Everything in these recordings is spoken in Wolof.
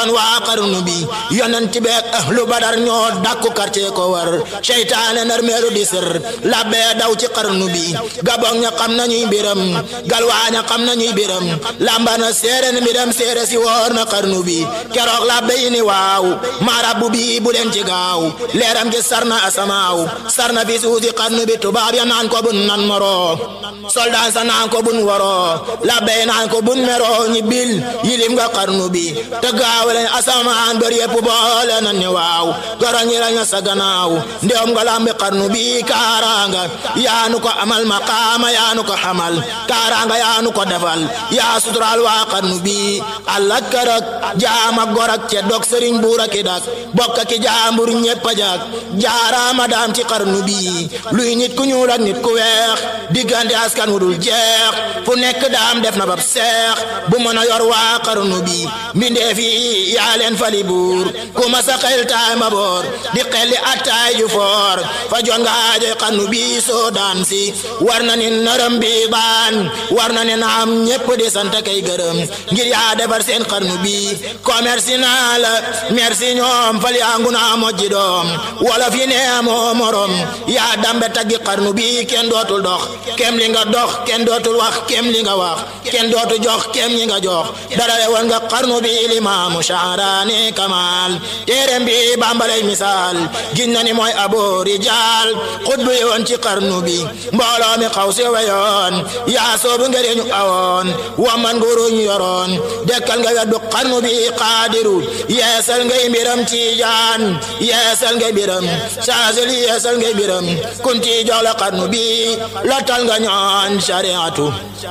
woon waa xarnu bi yonent beek ahlu badar ñoo dàkku quartier ko war seytaane nar meelu di sër labbee daw ci xarnu bi gabon ña xam nañuy mbiram galwaaña xam nañuy mbiram lambana séeréen mbiram séeré si woor na xarnu bi keroog labbe yi ni waaw maarabu bi bu leen ci gaaw leeram gi sarna asamaaw sarna fi suusi xarnu bi tubaab ya naan ko bun nan moro soldat sa naan ko bun woro labbe yi naan ko bun mero ñi bil yilim nga xarnu bi te gaaw leen asamaan bër yépp boole nan ni waaw goro ñi lañu sa gannaaw ndewam nga lambi xarnu bi kaaraanga yaanu ko amal maqaama yaanu ko xamal kaaraanga yaanu ko defal yaa sutural waa xarnu bi allah karak jaama gorak ce dog sëriñ buura ki dak bokka ki jaambur ñépp a jak jaaraama daam ci xarnu bi luy nit ku ñuul ak nit ku weex diggante askan wu dul jeex fu nekk daam def na bab seex bu mën a yor waa xarnu bi mbindee fi yaa leen fali buur ku ma sa xel taay ma boor di xelli attaay ju foor fa jon nga aajoy xarnu bi soo daan si war na ni nërëm bi baan war na ni naam ñépp di sant kay gërëm ngir yaa defar seen xarnu bi commerce naa la merci ñoom fal yaa ngu naa mojji doom wala fi nee moo morom yaa dambe taggi xarnu bi kenn dootul dox kem li nga dox kenn dootul wax kem li nga wax kenn dootu jox kem li nga jox dara woon nga xarnu bi limaamu shaaraani kamal téereem bi bambalay misaal gin na ni mooy abo rijaal xutbu yoon ci xarnu bi mbooloo mi xaw si weyoon yaa soobu ngëriñu awoon waman nguruñ yoroon dekkal nga weddu xarnu bi qaadiru yeesal ngay mbiram tiijaan yeesal ngay mbiram saasel yeesal ngay mbiram kunti jox la xarnu bi lottal nga ñooñ shariatu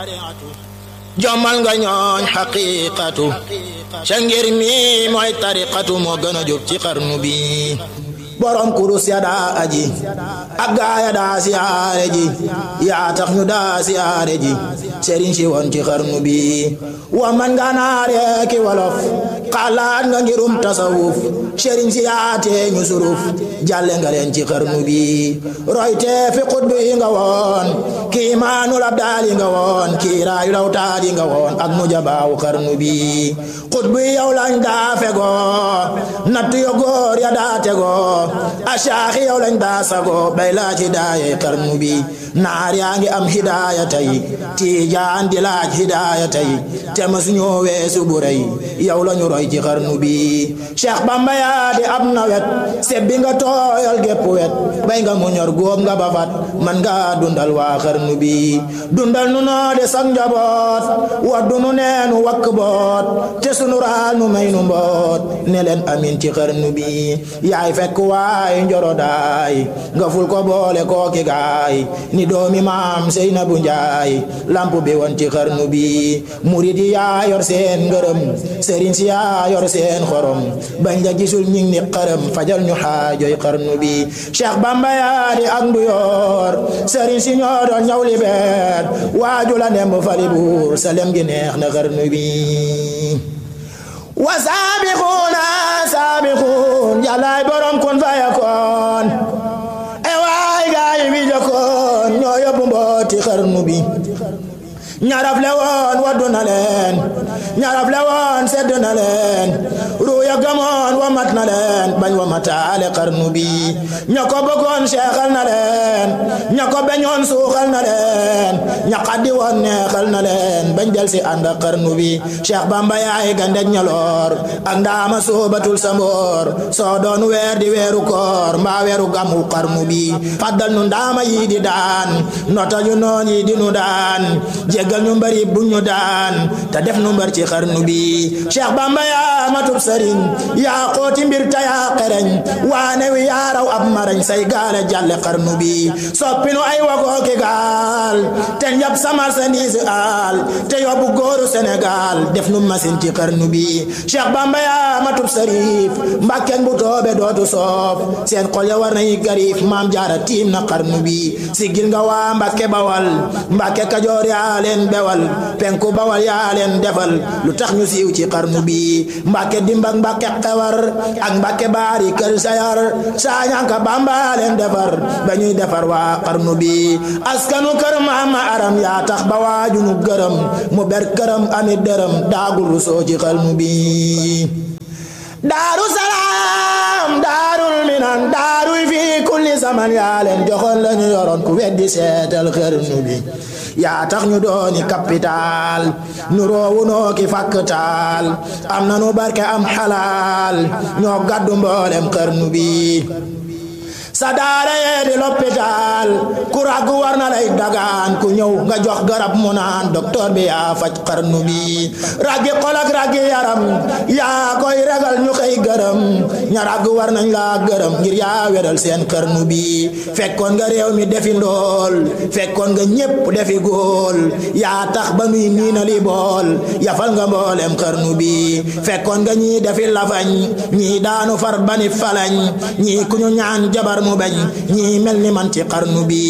jommal nga ñooñ xaqiqatu ca ngir mi mooy tariqatu moo gën a jóg ci xarnu bi borom kurus ya daa aji ak gaaya daa siyaare ji yaa tax ñu daa siyaare ji sëriñ si woon ci xarnu bi wa man nga naare ki wolof xalaat nga ngirum tasawuf sëriñ si yaatee ñu suruf jàlle nga leen ci xarnu bi royte fi xutbu yi nga woon kii maanul abdaal yi nga woon kii raayu lawtaat yi nga woon ak mu jabaawu xarnu bi xutbu yi yow lañ daa fegoo natt yo góor ya daa tegoo asaaxi yow lañ daa sago bay laaj hidaaya xarnu bi naar yaa ngi am hidaaya tey tiijaan di laaj hidaaya tey te mas ñoo weesu bu rëy yow lañu roy ci xarnu bi Cheikh Bamba yaa di ab nawet sebbi nga tooyal gépp wet bay nga mu ñor góob nga bafat man nga dundal waa xarnu bi dundal nu noo de sang njaboot waddu nu neenu wakk boot te sunu raal nu may nu mboot ne leen amin ci xarnu bi yaay fekk waay njoro daay nga ful ko boole kooki gaay ni doomi maam Seynabu Njaay lamp bi woon ci xarnu bi murid yi yaa yor seen ngërëm sëriñ si yaa yor seen xorom bañ la gisul ñing ni xaram fajal ñu xaajoy xarnu bi Cheikh Bamba yaa di ak ndu yor sëriñ si ñoo doon ñaw li beer waaju la nemb fali buur sa lem gi neex na xarnu bi wa saabixuuna saabixuun yàllaay borom kun fayakoon e waay gaay bi jokkoon ñoo yóbbu mbooti xarnu bi ñaraf le woon waddu na leen ñaraf le woon sedd na leen ruuya gamoon wa mat na leen bañ wa mataale xarnu bi ña ko bëggoon seexal na leen ña ko beñoon suuxal na leen ña xaddi woon neexal na leen bañ del si ànd ak xarnu bi Cheikh Bamba yaay gandeg ñaloor ak ndaama soobatul sa mboor soo doon weer di weeru koor mbaa weeru gamu xarnu bi faddal nu ndaama yi di daan nota ñu noon yi di nu daan jéggal ñu mbari bu ñu daan te def nu mbar ci xarnu bi Cheikh Bamba yaa matub sëriñ yaa xooti mbir ta yaa xereñ waane wi yaa raw ab marañ say gaale jàlle xarnu bi soppinu ay wagoo ki gaal te njab sa marchandise aal te yóbbu góoru Sénégal def nu masin ci xarnu bi Cheikh Bamba yaa matub sërif mbàkkeen bu toobe dootu soof seen xol ya war nañu garif maam jaara tiim na xarnu bi sigil nga waa mbàkke bawal mbàkke kajoor yaa leen bewal penku bawal yaa leen defal lu tax ñu siiw ci xarnu bi mbàkke dimbak mbàkke xewar ak mbàkke baari kër sayar saañanka bamba leen defar ba ñuy defar waa xarnu bi askanu kër maama aram yaa tax ba waaju nu gërëm mu ber këram amit dërëm daagul rusoo ci xarnu bi daaru salaam daarul minan daaruy fi kulli zaman yaa leen joxoon la ñu yoroon ku weddi seetal xërnu bi yaa tax ñu dooni capital nu roowu noo ki fakktaal am na nu barke am xalaal ñoo gàddu mboolem xërnu bi sa daara yee di l'hôpital ku ràgg war na lay dagaan ku ñëw nga jox garab mu naan docteur bi yaa faj xarnu bi ràggi xol ak ràggi yaram yaa koy ragal ñu koy gërëm ña ràgg war nañ laa gërëm ngir yaa weral seen xarnu bi fekkoon nga réew mi defi ndool fekkoon nga ñépp defi góol yaa tax ba nuy niinali bool yafal nga mboolem xarnu bi fekkoon nga ñii defi lafañ ñii daanu far bani falañ ñii ku ñu ñaan jabar mu bañ ñii mel ni man ci xarnu bi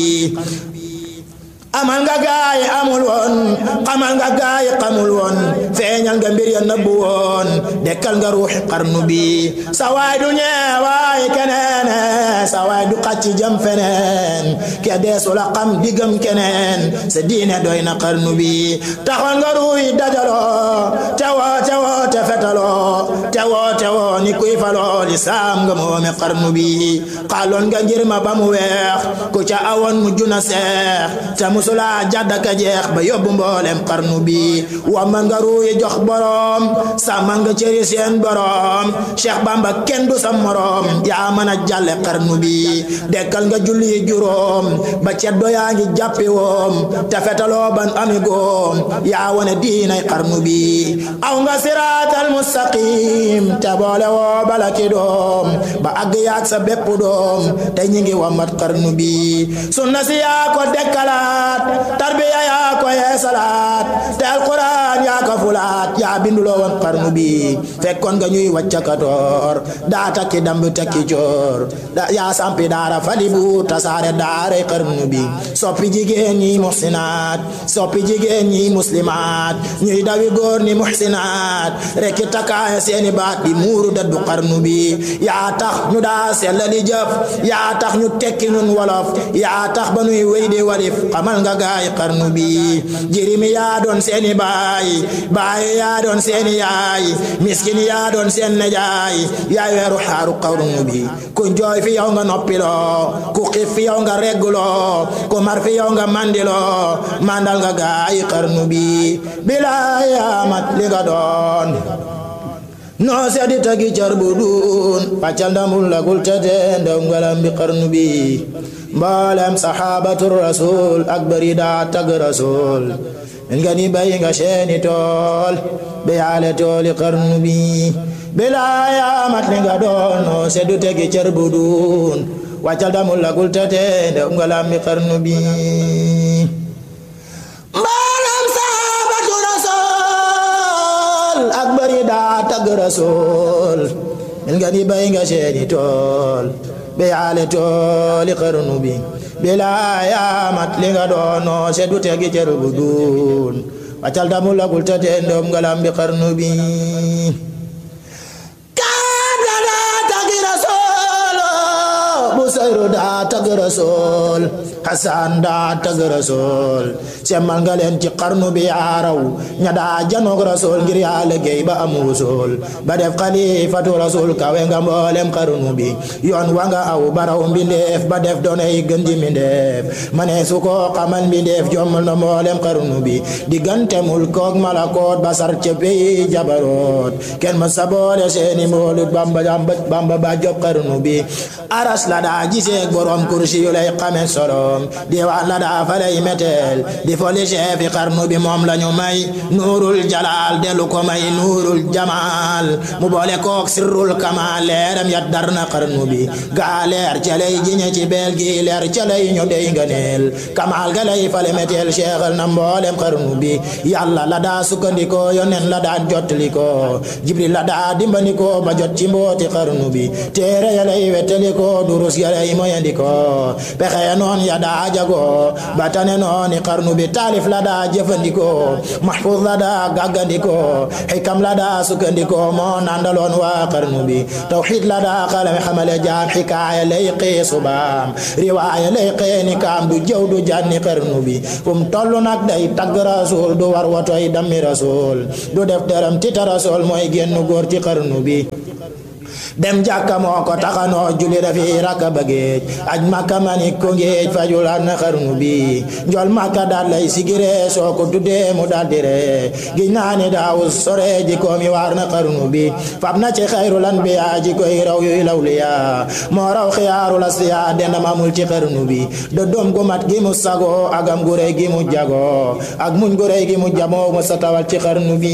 amal nga gaay amul woon xamal nga gaay xamul woon feeñal nga mbir ya nëbbu woon dekkal nga ruuxi xarnu bi sa waay du ñeewaay keneen sa waay du xacc jëm feneen ke deesu la xam diggam keneen sa diine doy na xarnu bi taxoon nga ruuy dajaloo tewoo tewoo te fetaloo tewoo tewoo ni kuy faloo li saam nga moome xarnu bi xaaloon nga ngir ma ba mu weex ku ca awoon mu juna seex te musula jàddaka jeex ba yóbbu mboolem xarnu bi wa man nga ruuyi jox boroom sàmmal nga cëri seen boroom Cheikh Bamba kenn du sa moroom yaa mën a jàlle xarnu bi dekkal nga julli juróom ba ceddo yaa ngi jàppi woom te fetaloo ban ami goom yaa wone diinay xarnu bi aw nga siraatal mustaqim te boole woo bala ki doom ba àgg yaag sa bépp doom te ñi ngi wamat xarnu bi sunna si yaa ko dekkalaat tarbiya yaa ko yeesalaat te alquran yaa ko fulaat yaa binduloo woon xarnu bi fekkoon nga ñuy waccakatoor daa takki damb takki coor da yaa sampi daara fali bu tasaare daaray xarnu bi soppi jigéen ñi muhsinaat soppi jigéen ñi muslimaat ñuy dawi góor ni muhsinaat rekki takkaaya seeni baat di muuru daddu xarnu bi yaa tax ñu daa sellali jëf yaa tax ñu tekki ñun wolof yaa tax ba nuy wéy di walif xamal nga gaay xarnu bi jirimi yaa doon seeni baay baay yaa doon seeni yaay miskin yaa doon seen nejaay yaay weeru xaaru xarnu bi ku jooy fi yow nga noppiloo ku xiif fi yow nga regguloo ku mar fi yow nga mandiloo mandal nga gaay xarnu bi bilaay amat li nga doon noo sedi tagi car bu duun paccal ndamul lagul tete ndaw ngalam bi xarnu bi mboolem saxaabatu rasul ak bari daa tag rasul min nga ni bay nga seeni tool be yaale tooli xarnu bi bilaayamat li nga doon noo seddu tegi car bu duun waccal ndamul lagul tete ndaw ngalam bi xarnu bi ak bari daa tagg rasul min nga ni bay nga seeni tool be yaale tooli xarnu bi bilaayamat li nga doono seddu tegi cer bu duun waccal damu lagul ta te ndom ngalam bi xarnu bi kaada daa taggi rasul bu sayru daa tagg rasul Hasan daa tagg rasul semmal nga leen ci xarnu bi yaaraw ña daa janoog rasul ngir yaa liggéey ba am wusul ba def xalifatu rasul kawe nga mboolem xarnu bi yoon wa nga aw baraw mbindeef ba def doonay gën ji mbindeef ma ne su ko xamal mbindeef jommal na mboolem xarnu bi diggante mulkook malakoot ba sar ca pey jabaroot kenn ma sa boole seeni mboolut bamba bamba ba job xarnu bi aras la daa giseeg borom kursi yu lay xame solo diwaan la daa fa lay meteel di foli chefi xarnu bi moom la ñu may nuurul jalaal delu ko may nuurul jamaal mu boole kook sirrul kamaal leeram yat dar na xarnu bi gaa leer ca lay jiñe ci beel gi leer ca lay ñu dey nganeel kamaal ga lay fale meteel cheikhal na mboolem xarnu bi yàlla la daa sukkandikoo yonen la daa jottalikoo jibril la daa dimbandikoo ba jot ci mbooti xarnu bi téere ya lay wettalikoo durus ya lay moyandikoo pexe ya noon ya daa jagoo ba tane nooni xarnu bi taalif la daa jëfandikoo mahfuz la daa gàggandikoo xikam la daa sukkandikoo moo nandaloon waa xarnu bi tawxiid la daa xalame xamale jaam xikaaya lay xee subaam riwaaya lay xee ni kaam du jëw du janni xarnu bi fu mu toll nag day tagg rasul du war watoy dammi rasul du def dërëm tita rasul mooy génn góor ci xarnu bi dem jàkka moo ko taxanoo julli dafi rakka ba géej aj makka mani ko géej fajulaat na xarnu bi njol makka daal lay sigire soo ko tuddee mu daal dire giñ naa ni daawu sore ji ko mi waar na xarnu bi fab na ci xayrul anbiya ji koy raw yuy lawliya moo raw xiyaarul asfiya dendam amul ci xarnu bi do doom gu mat gi mu sago agam gu rëy gi mu jago ak muñ gu rëy gi mu jamoo mu sa tawal ci xarnu bi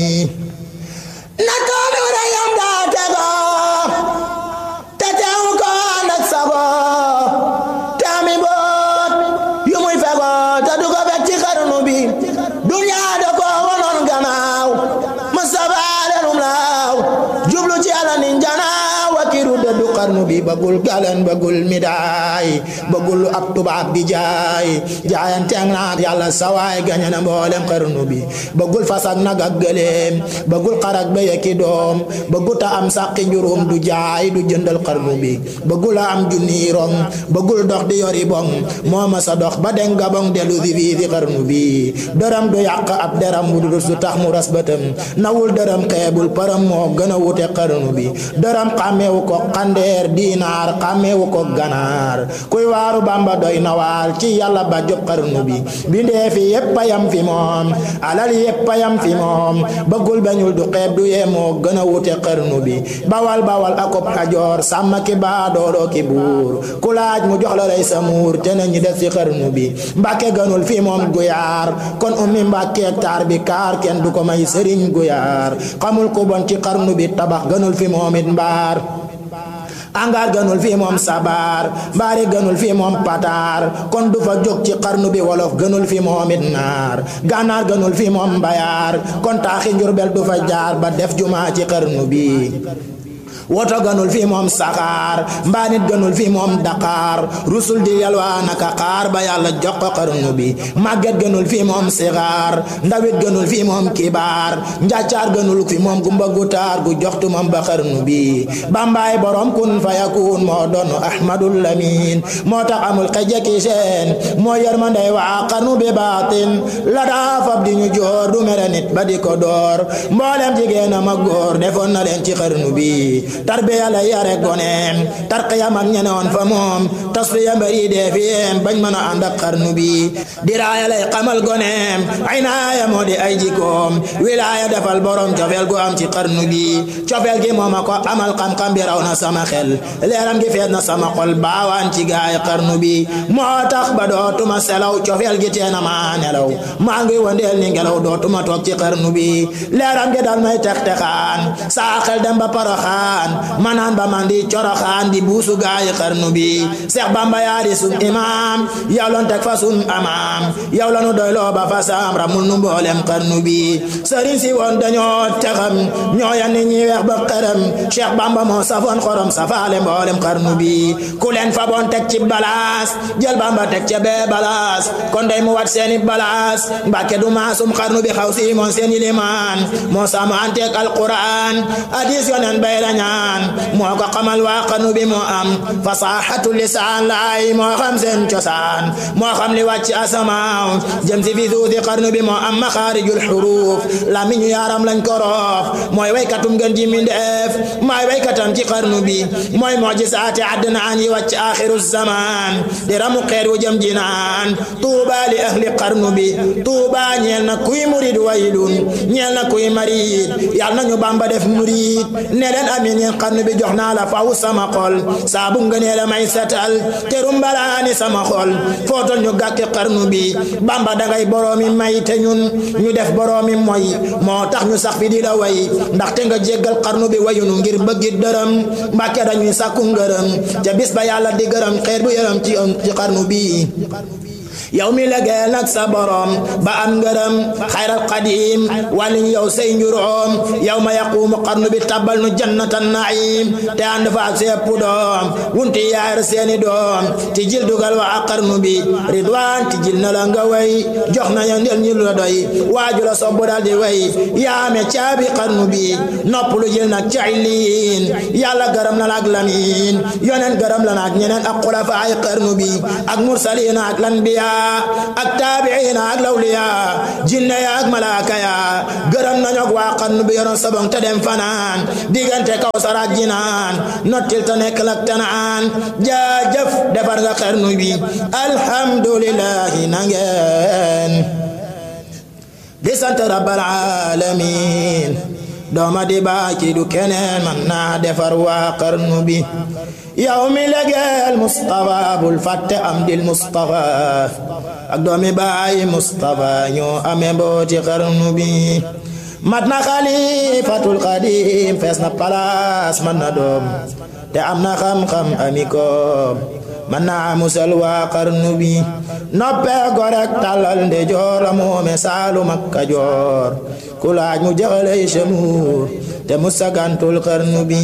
xarnu bi bëggul galan bëggul midaay bëggul ab tubaab di jaay jaayanteeg naat yàlla sawaay gañe na mboolem xarnu bi bëggul fas ak nag ak gëléem bëggul xar ak béy ak doom bëggul ta am sàqi njurum du jaay du jëndal xarnu bi bëggul a am junni rong bëggul dox di yori bong moo ma sa dox ba den gabong delu di fii fi xarnu bi dërëm du yàq ab deram wu dul su tax mu ras bëtam nawul dërëm xeebul param moo gën a wute xarnu bi dërëm xàmmeewu ko xandeer diinaar xàmmeewu ko ganaar kuy waaru bamba doy nawaal ci yàlla ba job xarnu bi bindee fi yépp a yam fi moom alal yépp a yam fi moom bëggul bañul du xeeb du yee moo gën a wute xarnu bi bawal bawal akob xajoor sàmm ki baa dooloo ki buur ku laaj mu jox la lay sa muur te nañu def ci xarnu bi mbàkke gënul fi moom guyaar kon ummi mbàkkeek taar bi kaar kenn du ko may sëriñ guyaar xamul ku bon ci xarnu bi tabax gënul fi moom it mbaar angaar gënul fii moom sabar mbaari gënul fii moom pataar kon du fa jóg ci xarnu bi wolof gënul fi moom it naar gànnaar gënul fii moom mbayaar kon taaxi njurbel du fa jaar ba def jumaa ci xarnu bi woto gënul fii moom saxaar mbaa nit gënul fii moom daqaar rusul di yalwaa naka xaar ba yàlla jox ko xarnu bi màgget gënul fii moom sixaar ndawit gënul fii moom kibaar njàccaar gënul fi moom gumba gu taar gu joxtu moom ba xarnu bi bambaay borom kun fa yakun moo doon ahmadul lamin moo tax amul xejeki seen moo yërmandey waa xarnu bi baatin la daa fab di ñu joor du mere nit ba di ko door mboolem jigéen am ak góor defoon na leen ci xarnu bi tarbiya la yare goneem tarqiyam ak ñenewoon fa moom tasfiya mbari dee fiyeem bañ mën a ànd ak xarnu bi diraaya lay xamal goneem aynaaya moo di ay jikoom wilaaya defal borom cofeel gu am ci xarnu bi cofeel gi mooma ko amal xam-xam bi raw na sama xel leeram gi fees na sama xol baawaan ci gaay xarnu bi moo tax ba dootuma selaw cofeel gi teena ma nelaw maa ngi wandeel ni ngelaw dootuma toog ci xarnu bi leeram gi dal may tex texaan saa xel dem ba paraxaan manaan ba man di coroxaan di buusu gaayi xarnu bi Seex Bamba yaa di sun imaam yow lon teg fa sun amaam yow la nu doyloo ba fa saam ramul nu mboolem xarnu bi sëriñ si woon dañoo texam ñoo yan ni ñi weex ba xërëm Seex Bamba moo safoon xorom safaale mboolem xarnu bi ku leen fa boon teg ci balaas jël Bamba teg ca bee balaas kon day mu wat seeni balaas Mbàkke du maasum xarnu bi xaw si moon seeni limaan moo sama anteeg alquran hadis yonen bay la ñaan moo ko xamal waa xarnu bi moo am fasaxatu lisaan laay moo xam seen cosaan moo xam li wàcc asamaaw jëm si fi suusi xarnu bi moo am maxaarijul xuruuf lamiñu yaaram lañ ko roof mooy waykatum gën ji mindeef mooy waykatam ci xarnu bi mooy mojisaati addnaan yi wàcc axiru zaman di ramu xeer wu jëm jinaan tuuba li ahli xarnu bi tuuba ñeel na kuy murid waylun ñeel na kuy marid yal nañu bamba def murid ne leen amin yeen xarnu bi jox naa la faw sama xol saabu ngënee la may setal terum balaani sama xol footol ñu gàkki xarnu bi bamba dangay boroomi may te ñun ñu def boroomi moy moo tax ñu sax fi di la way ndaxte nga jéggal xarnu bi wayunu ngir bëggi dërëm mbàkke dañuy sàkku ngërëm ca bis ba yàlla di gërëm xeer bu yërëm ci ci xarnu bi yow mi legeel nag sa borom ba am ngërëm xayral qadim wàlliñ yow say njuróom yow ma yaquumu xarnu bi tabal nu jannatan naim te ànd fa ak sepp doom wunti yaar seeni doom ti jil dugal wa ak xarnu bi ridwaan ti jil na la nga way jox na ya ndel ñu la doy waaju la sobbu dal di way yaame caabi xarnu bi nopp lu jil nag ca illiin yàlla gërëm na la ak lamin yonen gërëm la na ak ñeneen ak xulafa ay xarnu bi ak mursaliin ak lanbiya ambiya ak taabiina ak lawliya jinne ya ak malaaka ya gërëm nañu ak waa xarnu bi yoroon sabong te dem fanaan diggante kaw saraat jinaan nottil te nekk lak tanaan jaajëf defar nga xarnu bi alhamdulillahi nangeen di sant rabbal alamin dooma di baaki du keneen man naa defar waa xarnu bi yow mi legeel Mustafa bul fàtte am dil Mustafa ak doomi baay Mustafa ñoo amee mbooti xarnu bi mat na xalifatul xadim fees na palaas man na doom te am na xam-xam ami koom man naa musal waa xarnu bi noppee gorek tàllal nde joor a moome saalum ak kajoor ku laaj mu jaxaley shamuur te mu sagantul xarnu bi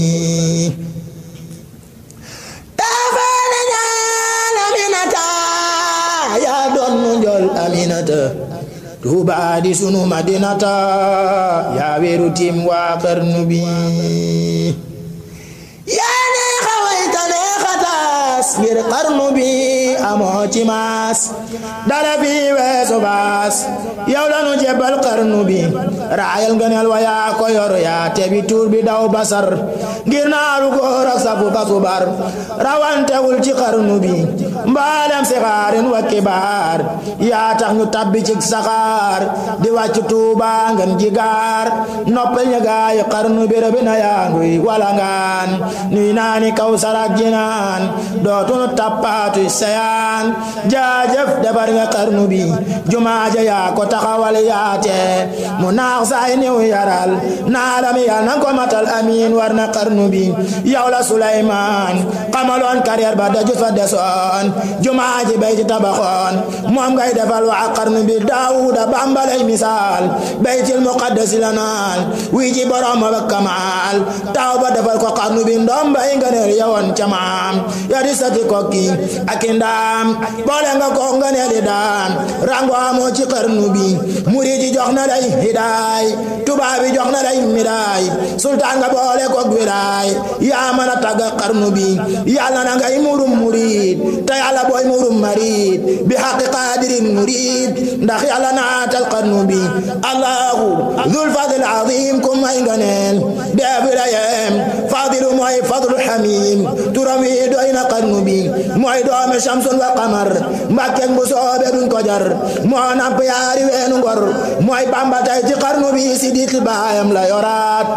taafaane ñaan aminata yaa doon mu njol aminata tuubaa di sunu madinata yaa weeru tim waa xarnu bi yaa neexa wayta neexa taas ngir xarnu bi amoo ci maas dara fi weesu baas yow lanu jebal xarnu bi raayal ngëneel wa yaa ko yor yaa tebi tuur bi daw basar ngir naaru góor ak safu kasubar rawantewul ci xarnu bi mbalem si xaarin wa kibaar yaa tax ñu tabbi ci saxaar di wàcc tuuba ngeen jigaar noppal ña gaay xarnu bi rëbi na yaanguy wala ngaan nuy naani kaw sarak jinaan dootunu tappaatu seyaan jaajëf defar nga xarnu bi jumaaja yaa ko taxawal yaate mu naax saay niw yaral naalami yal nan ko matal amiin war na xarnu bi yow la Suleymaan xamaloon carrière ba daju fa desoon jumaaji bay ci tabaxoon moom ngay defal waa xarnu bi Daawuda bambalay misaal baytil muqaddasi la naal wii ci borom ba kamaal taw ba defal ko xarnu bi ndoom bay nga neel yowoon ca maam ya di sati kokki ak ndaam boole nga ko nga neel di daan rango amoo ci xarnu bi murid yi jox na lay hidaay tubaab yi jox na lay midaay sultaan nga boole ko wilaay yaa mën a tagga xarnu bi yàlla na ngay murum murid te yàlla booy murum marid bi xaqi qaadirin murid ndax yàlla naatal xarnu bi allahu dul fadl azim ku may nga neel def wilayem fadilu mooy fadlu xamim turam wi doy na xarnu bi mooy doome shamsun wa qamar mbàkkeeg bu soobe duñ ko jar moo namp yaari weenu ngor mooy bamba tay ci xarnu bi si dit baayam la yoraat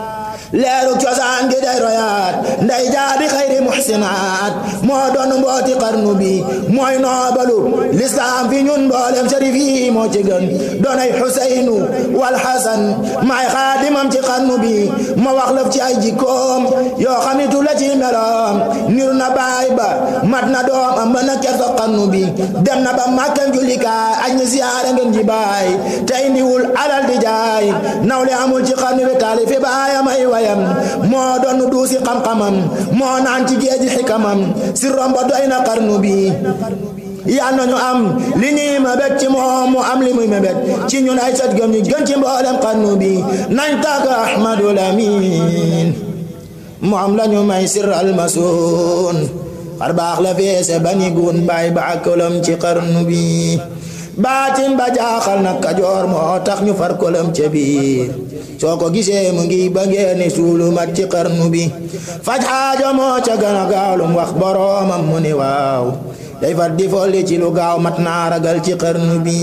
leeru cosaan gi day royaat nday jaabi xayri muxsinaat moo doon mbooti xarnu bi mooy noobalu lislaam fi ñun mboolem sharif yi moo ci gën doonay xuseynu wal xasan maay xaadimam ci xarnu bi ma wax lëf ci ay jikkoom yoo xamitu la ci meloom niru na baay ba mat na doom am ba na kersa xarnu bi dem na ba màkkan jullikaay aj ñi siyaare ngeen ji baay te indiwul alal di jaay nawle amul ci xarnu bi taali fi baayam ay wayam moo doon duusi xam-xamam moo naan ci géeji xikamam si rombo doy na xarnu bi yal nañu am li ñuy mébét ci moom mu am li muy mébét ci ñun ay sët gëm ñu gën ci mboolem xarnu bi nañ tàgg Ahmadul Amin mu am lañu may sirral masuun xar baax la feese bani gun baay ba akalam ci xarnu bi baatin ba jaaxal na kajoor moo tax ñu far kolam ca biir soo ko gisee mu ngi ba ngeeni suulu mat ci xarnu bi faj xaajo moo ca gën a gaalum wax boroomam mu ni waaw day far di folli ci lu gaaw mat naa ragal ci xarnu bi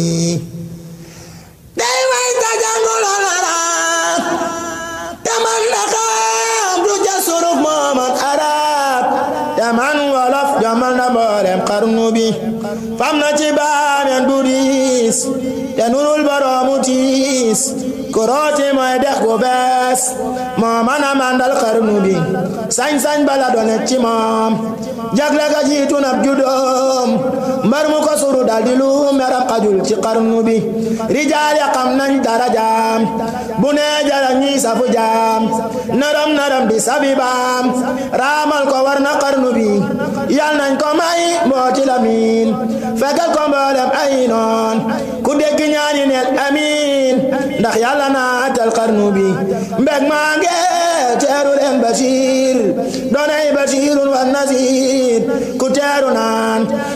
day way ta jànguloon arab te man na xam du ja suruf mooman arab te man wolof jamal na mboolem xarnu bi fam na ci baameen bu diis te nurul boroomu tiis kurooti mooy dex gu bees moo mën a mandal xarnu bi sañ-sañ bala doone ci moom jagle ga jiitu nab judoom mbar mu ko suru dal di lu meram xajul ci xarnu bi rijaal ya xam nañ darajaam bu nee jara ñuy safu jaam naram naram di sabi baam raamal ko war na xarnu bi yal nañ ko may mbooti lamin fekkal ko mboolem ay noon ku dégg ñaani neel amin ndax yàlla naatal xarnu bi mbeg maa nge teeru leen basiir doonay basiirun wa nasiir ku teeru naan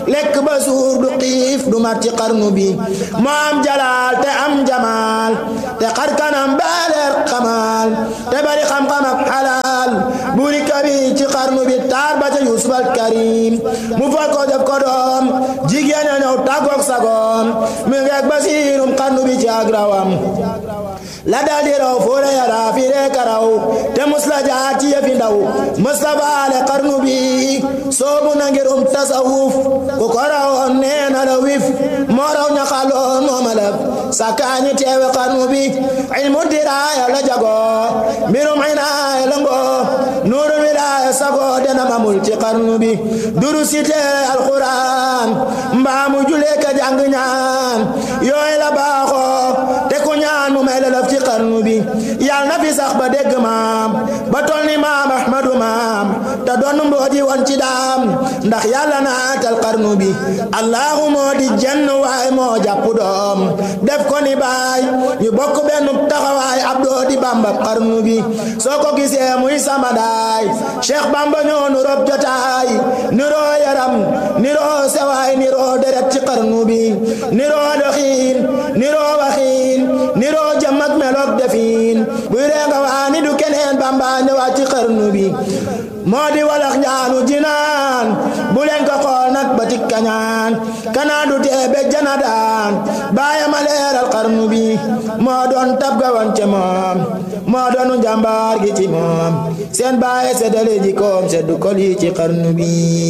lekk ba suur du xiif du mat ci xarnu bi moo am jalaal te am jamaal te xar kanam baaleer xamaal te bari xam-xam ak xalaal buri kabi ci xarnu bi taar ba ca Yusuf al Karim mu fal ko def ko doom jigéen a ñëw tàggoog sagoom mi ngeeg basiirum xarnu bi ci ak rawam la dal di raw fóore yara fi ree karaw te mus la jaar ci yëfi ndaw mus la baale xarnu bi soobu na ngirum tasawuf ku ko rawoon nee na la wif moo raw ña xaloon mooma laf sakaañi teewe xarnu bi ilmu diraaya la jago mbirum inaaya la ngo nuuru wilaaya sago dena mamul ci xarnu bi duru site alquran mbaamu julee ka jàng ñaan yooy la baaxoo te ku ñaan mu may la laf ci xarnu bi yal na fi sax ba dégg maam ba tol ni maam ahmadu maam te doon mbooji woon ci daam ndax yàlla naatal xarnu bi allahu moo di jenn waay moo jàpp doom def ko ni baay ñu bokk benn taxawaay ab doo di bamba xarnu bi soo ko gisee muy sama daay cheikh bamba ñoo nu rob jotaay niroo yaram niroo sewaay niroo deret ci xarnu bi niroo doxiin niroo waxiin niroo jëm ak meloog defiin buy reenga waani du keneen bamba ñëwaat ci xarnu bi moo di walax njaanu jinaan bu leen ko xool nag ba tik kañaan kanaan du tee be jana daan baaya ma leeral xarnu bi moo doon tab ga wan ca moom moo doonu njàmbaar gi ci moom seen baaya seddale ji koom seddu kol yi ci xarnu bi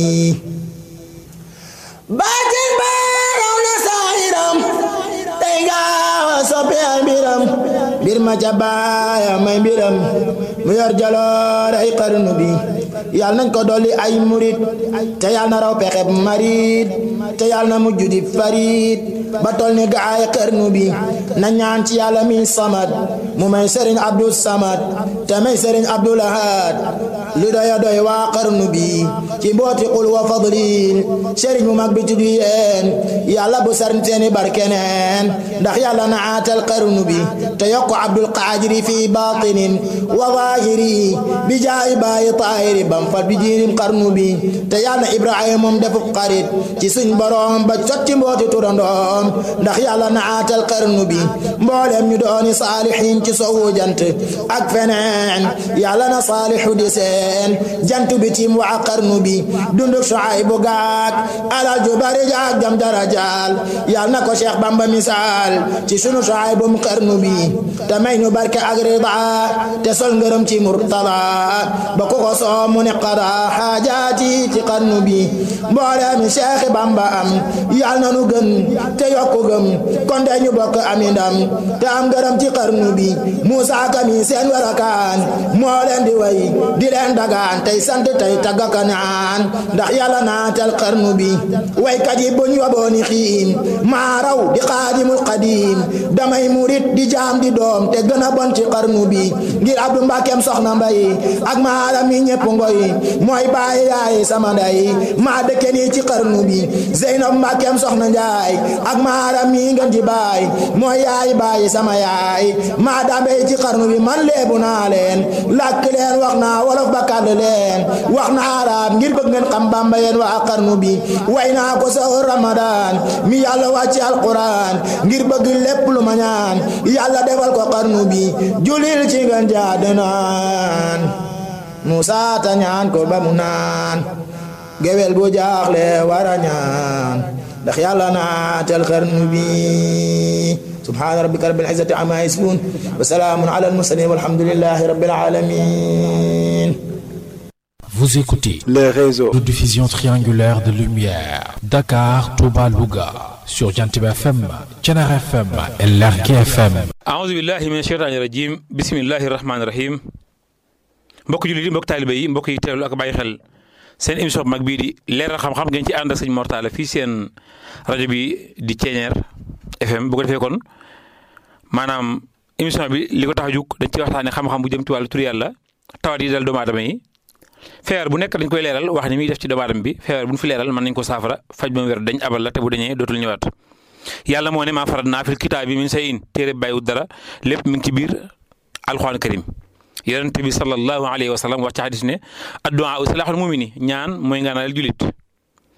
baatin baaraw na saahiram tey gaawa soppi ay mbiram mbir ma ca baaya may mbiram mu yor jaloore ay xarnu bi yàlla nañ ko dolli ay murit te yàlla na raw pexeb marit te yàlla na mujj di farit ba tol ni gaay xarnu bi na ñaan ci yàlla mi samad mu may sëriñ abdul samad te may sëriñ abdul ahad lu doya doy waa xarnu bi ci mbooti xul wa fadlin sëriñ mu mag bi tuddu yeen yàlla bu sar seeni barkeneen ndax yàlla na aatal xarnu bi te yokk abdul qaadiri fi batinin wa zahiri bi jaay baayi taahiri bam fat bi jiirim xarnu bi te yàlla na ibrahima moom defu xarit ci suñ borom ba sotti mbooti turandoom ndax yàlla na aatal xarnu bi mboolem ñu dooni saalihin ci sowu jant ak feneen yàlla na saalihu di seen jant bi tim waa xarnu bi dunduk Shuaybu gaak alal ju bari jaak jam darajaal yàlla na ko Cheikh Bamba misaal ci sunu Shuaybu mu xarnu bi te may ñu barke ak rida te sol ngërëm ci murtada ba ku ko soo mu ne qada xaajaati ci xarnu bi mboolem Cheikh Bamba am yàlla na nu gën te yokku gëm kon de ñu bokk ami ndam te am ngërëm ci xarnu bi Musa kami seen warakaan moo leen di way di leen dagaan tey sant tey taggaka naan ndax yàlla naatal xarnu bi waykat yi buñ wabooni xiim maa raw di xaadimul xadiim damay murit di jaam di doom te gën a bon ci xarnu bi ngir Abdu Mbàkkeem soxna mbay ak maaram mi ñëpp ngoy mooy baay yaay sama nday maa dëkke nii ci xarnu bi Zeynab Mbàkkeem soxna njaay ak maaram mi ngeen di baay mooy yaay baay sama yaay maa dambey ci xarnu bi man leebu naa leen làkk leen wax naa wolof ba kàdd leen wax naa arab ngir bëgg ngeen xam bamba yeen waa xarnu bi way naa ko sa ramadan mi yàlla wàcce alquran ngir bëgg lépp lu ma ñaan yàlla defal ko xarnu bi julil ci ngeen jaade naan Musa ta ñaan ko ba mu naan gewel bu jaaxle wara ñaan ndax yàlla naatal xarnu bi subhaana rabbika rabbil izzati amma yasifun wa salaamun ala al mursalin walhamdulillahi rabbil alamin Vous écoutez les réseaux de diffusion triangulaire de lumière Dakar, Touba, Louga sur Jantib FM, Thiénare FM et Lergui FM. aouzu billahi min sheytaani rajim bismillahi rahmaani rahim mbokk jullit yi mbokk taalibe yi mbokk yi teewlu ak bàyyi xel seen émission bu mag bii di leeral xam-xam ngeen ci ànd ak sëñ Mortala fii seen rajo bi di Thiéniere FM bu ko defee kon maanaam émission bi li ko tax a jug dañ ci waxtaanee xam-xam bu jëm ci wàllu tur yàlla tawat yi dal doomu aadama yi feebar bu nekk dañ koy leeral wax ni muy def ci doomu aadama bi feebar bu ñu fi leeral mën nañ ko saafara faj ba mu wér dañ abal la te bu dañee dootul ñëwaat yàlla moo ne maa farat naa fil kitaab bi min say in téere bàyyiwut dara lépp mi ngi ci biir alxuraan karim yonent bi sallallahu alayhi wa sallam wax ci xadis ne addu'a u salaaxul mumini ñaan mooy ngaanal julit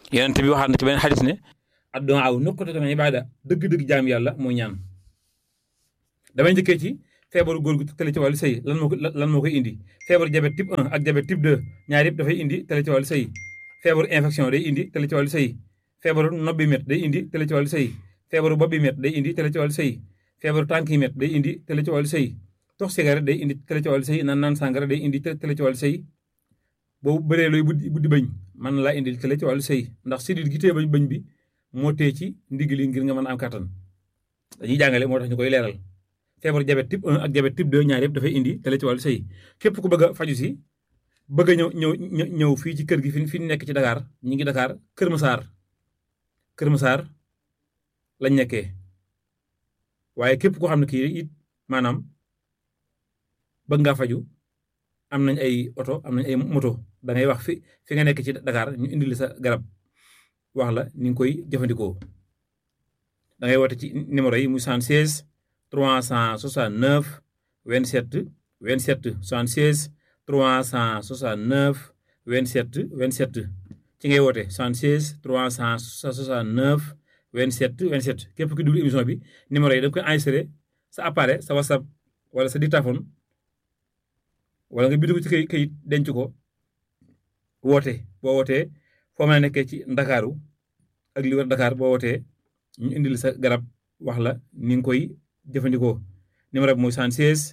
yonent bi waxaat na ci beneen xadis ne adduwaa aw nuqtatun min ibaada dëgg-dëgg jaam yàlla moo ñaan damay njëkkee ci feebaru góor gu tële ci wàllu sëy lan moo ko lan moo koy indi feebaru diabète type 1 ak diabète type 2 ñaar yëpp dafay indi tële ci wàllu sëy feebaru infection day indi tële ci wàllu sëy feebaru nopp bi met day indi tële ci wàllu sëy feebaru bopp bi met day indi tële ci wàllu sëy feebaru tànk yi met day indi tële ci wàllu sëy tox cigarette day indi tële ci wàllu sëy naan naan sàngara day indi tële ci wàllu sëy boobu bëree looy buddi buddi bañ mën na laa indi tële ci wàllu sëy ndax sidit gi tee bañ bañ bi moo tee ci ndigg li ngir nga mën a am kàttan dañuy jàngale moo tax ñu koy leeral feebaru diabète type 1 ak diabète type 2 ñaar yëpp dafay indi tële ci wàllu sëy képp ku bëgg a faju si bëgg a ñëw ñëw ñëw fii ci kër gi fi fi nekk ci Dakar ñi ngi Dakar Kër Masaar Kër Masaar lañ nekkee waaye képp koo xam ne kii it maanaam bëgg ngaa faju am nañ ay oto am nañ ay moto da ngay wax fi fi nga nekk ci Dakar ñu indil sa garab wax la ni nga koy jëfandikoo da ngay woote ci numéro yi muy 76 369 27 27 76 369 27 27 ci ngay woote 76 369 27 27 képp ki dugg émission bi numéro yi da nga koy enregistré sa appareil sa whatsapp wala sa dictaphone wala nga bind ko ci kay kayit denc ko woote boo wootee foo mën a nekkee ci ndakaaru ak li wër Dakar boo wootee ñu indil sa garab wax la ni nga koy jëfandikoo numéro bi mooy 76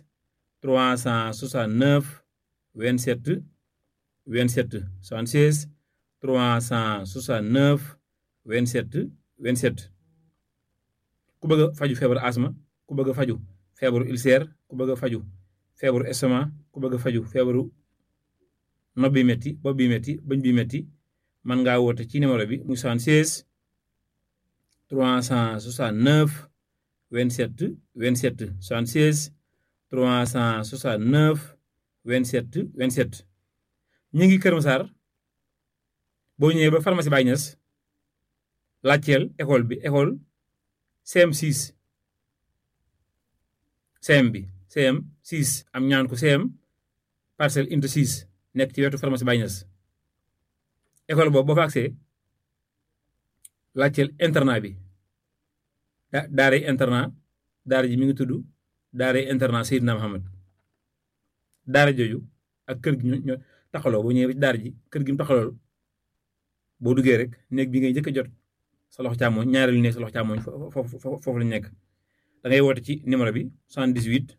369 27 27 76 369 27 27 ku bëgg a faju feebaru asma ku bëgg a faju feebaru ulcère ku bëgg a faju feebaru estomac ku bëgg a faju feebaru nopp bi metti bopp bi metti bëñ bi metti man ngaa woote ci numéro bi muy 76 369 27 27 76 369 27 27 ñu ngi Kër Massar boo ñëwee ba pharmacie Baye Niass laajteel école bi école CM6 CM bi CM 6 am ñaan ko CM parcelle unité 6 nekk ci wetu pharmacie Baye Niass école boobu boo fa agsee laajteel internat bi da daaray internat daara ji mi ngi tudd daaray internat Seydina Mohamed daara jooju ak kër gi ñoo taxaloo boo ñëwee ba ci daara ji kër gi mu taxalool boo duggee rek néeg bi ngay njëkk a jot sa loxo càmmooñ ñaareelu néeg sa loxo càmmooñ foofu foofu lañ nekk da ngay woote ci numéro bi 78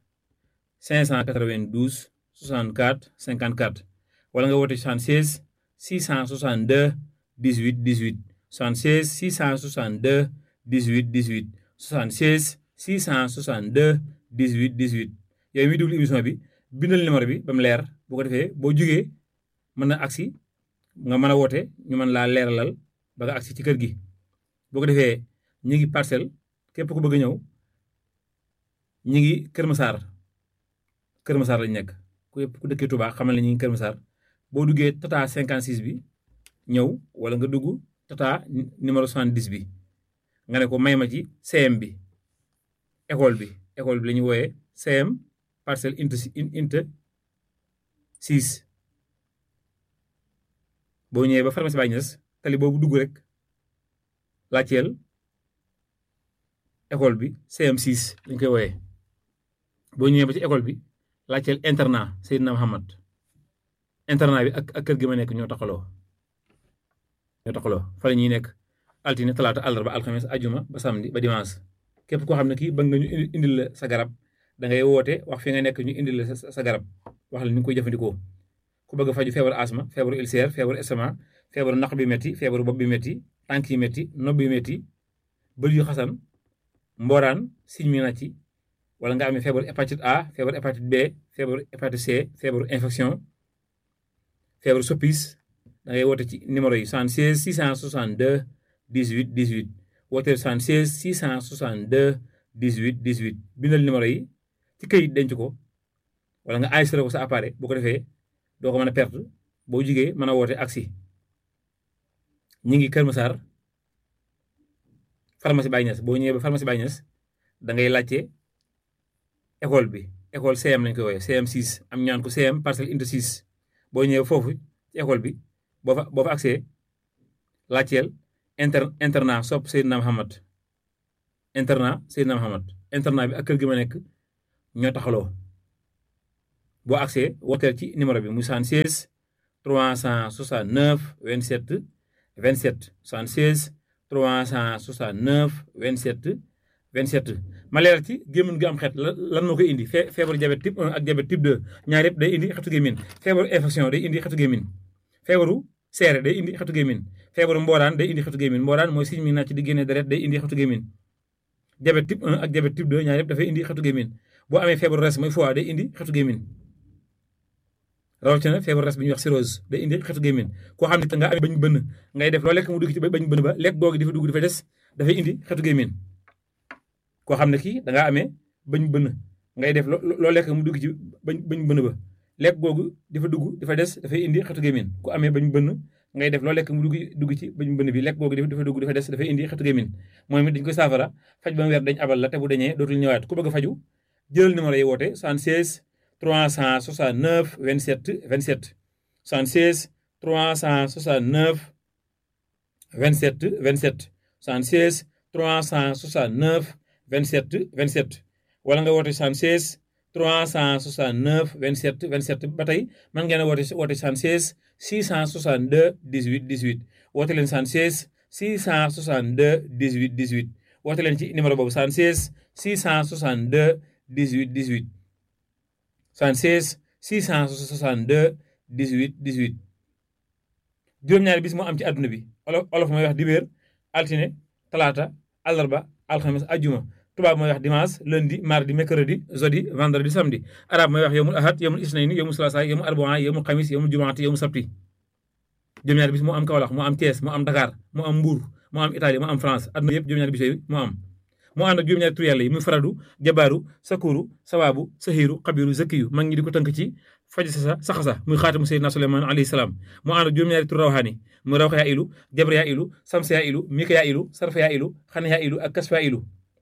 592 64 54 wala nga woote 76 662 18 18 76 662 18 18 76 662 18 18 yow mi déglu émission bi bindal numéro bi ba mu leer bu ko defee boo jugee mën na agsi nga mën a woote ñu mën laa leeralal ba nga agsi ci kër gi boo ko defee ñi ngi parcelle képp ku bëgg a ñëw ñi ngi Kër Massar Kër Massar lañ nekk ku yëpp ku dëkkee Touba xamal ne ñi ngi Kër Massar boo duggee tata 56 bi ñëw wala nga dugg tata numéro 70 bi nga ne ko may ma ci CM bi école bi école bi la ñuy wooyee CM parcelle inte inte 6 boo ñëwee ba pharmacie Baye Niass tali boobu dugg rek laajteel école bi CM6 lañ koy wooyee boo ñëwee ba ci école bi laajteel internat Seydina Mohamed internat bi ak ak kër gi ma nekk ñoo taxaloo ñoo taxaloo fa la ñuy nekk altine talaata àllarba alxames ajuma ba samedi ba dimanche képp koo xam ne kii bëgg nga ñu indil la sa garab da ngay woote wax fi nga nekk ñu indil la sa garab wax la ni nga koy jëfandikoo ku bëgg a faju feebaru asma feebaru ulcère feebaru estomac feebaru naq bi métti feebaru bopp bi métti tànk yi métti nopp bi métti bët yu xasan mbooraan siñ mi na ci wala nga amee feebaru hépatite A feebaru hépatite B feebaru hépatite C feebaru infection feebaru soppis da ngay woote ci numéro yi 76 662 18 18 wooteel 76 662 18 18 bindal numéro yi ci këyit denc ko wala nga enregistré ko sa appareil bu ko defee doo ko mën a perte boo jugee mën a woote aksi ñi ngi Kër Massar pharmacie Baye Niass boo ñëwee ba pharmacie Baye Niass da ngay laajte école bi école CM lañ koy woowee CM 6 am ñaan ko CM parcelle unité 6 boo ñëwee foofu ci école bi boo fa boo fa agsee laajteel inter internat sopp Seydina Muhammad internat Seydina Muhammad internat bi ak kër gi ma nekk ñoo taxaloo boo accès wooteel ci numéro bi muy 76 369 27 27 76 369 27 27 ma leeral ci gémmiñ gi am xet lan moo koy indi fee feebaru diabète type 1 ak diabète type 2 ñaar yëpp day indi xetu gémmiñ feebaru infection day indi xetu gémmiñ feebaru seere day indi xetu gémmiñ feebaru mbooraan day indi xetu gémmiñ mbooraan mooy siñ mi nàcc di génne deret day indi xetu gémmiñ diabète type 1 ak diabète type 2 ñaar yëpp dafay indi xetu gémmiñ boo amee feebaru res mooy foie day indi xetu gémmiñ rawatina feebaru res bi ñuy wax cirrhose day indi xetu gémmiñ koo xam ne nga amee bañ bënn ngay def loo lekk mu dugg ci bañ bënn ba lekk googu di fa dugg di fa des dafay indi xetu gémmiñ koo xam ne kii da ngaa amee bañ bënn ngay def loo lekk mu dugg ci bañ bañ bënn ba lekk googu di fa dugg di fa des dafay indi xetu gémmiñ ku amee bañ bënn ngay def loo lekk mu dugg dugg ci bañ bënn bi lekk googu di fa dugg di fa des dafay indi xetu gémmiñ mooy mit dañ koy saafara faj ba mu weer dañ abal la te bu dañee dootul ñëwaat ku bëgg a faju jëlal numéro yi woote 76 369 27 27 76 369 27 27 76 369 27 27 wala nga woote 76 369 27 27 ba tey mën ngeen a woote woote 76 662 18 18 woote leen 76 662 18 18 woote leen ci numéro boobu 76 662 18 18 76 662 18 18 juróom-ñaari bis moo am ci àdduna bi olof olof mooy wax dibéer altine talaata àllarba alxames ajjuma tubaab mooy wax dimanche lundi mardi mercredi jeudi vendredi samedi arab mooy wax yomul ahad yomul isnayni yomul salaasa yomul arbaa yomul xamis yomul jumaati yomul sabti juróom-ñaari bis moo am Kaolack moo am Thiès moo am Dakar moo am Mbour moo am Italie moo am France àdduna yëpp juróom-ñaari bis yooyu moo am moo ànd ak juróom-ñaari tur yàlla yi muy faradu jabaaru sakuru sabaabu sahiru xabiru zakiyu mag ñi di ko tënk ci faj sa saxasa muy xaatamu seydina suleymaan alayhi salaam moo ànd ak juróom-ñaari tur rawxaani muy rawxa yaa ilu jabra yaa ilu samsa yaa ilu mika yaa ilu sarfa yaa ilu xane yaa ilu ak kasfa yaa ilu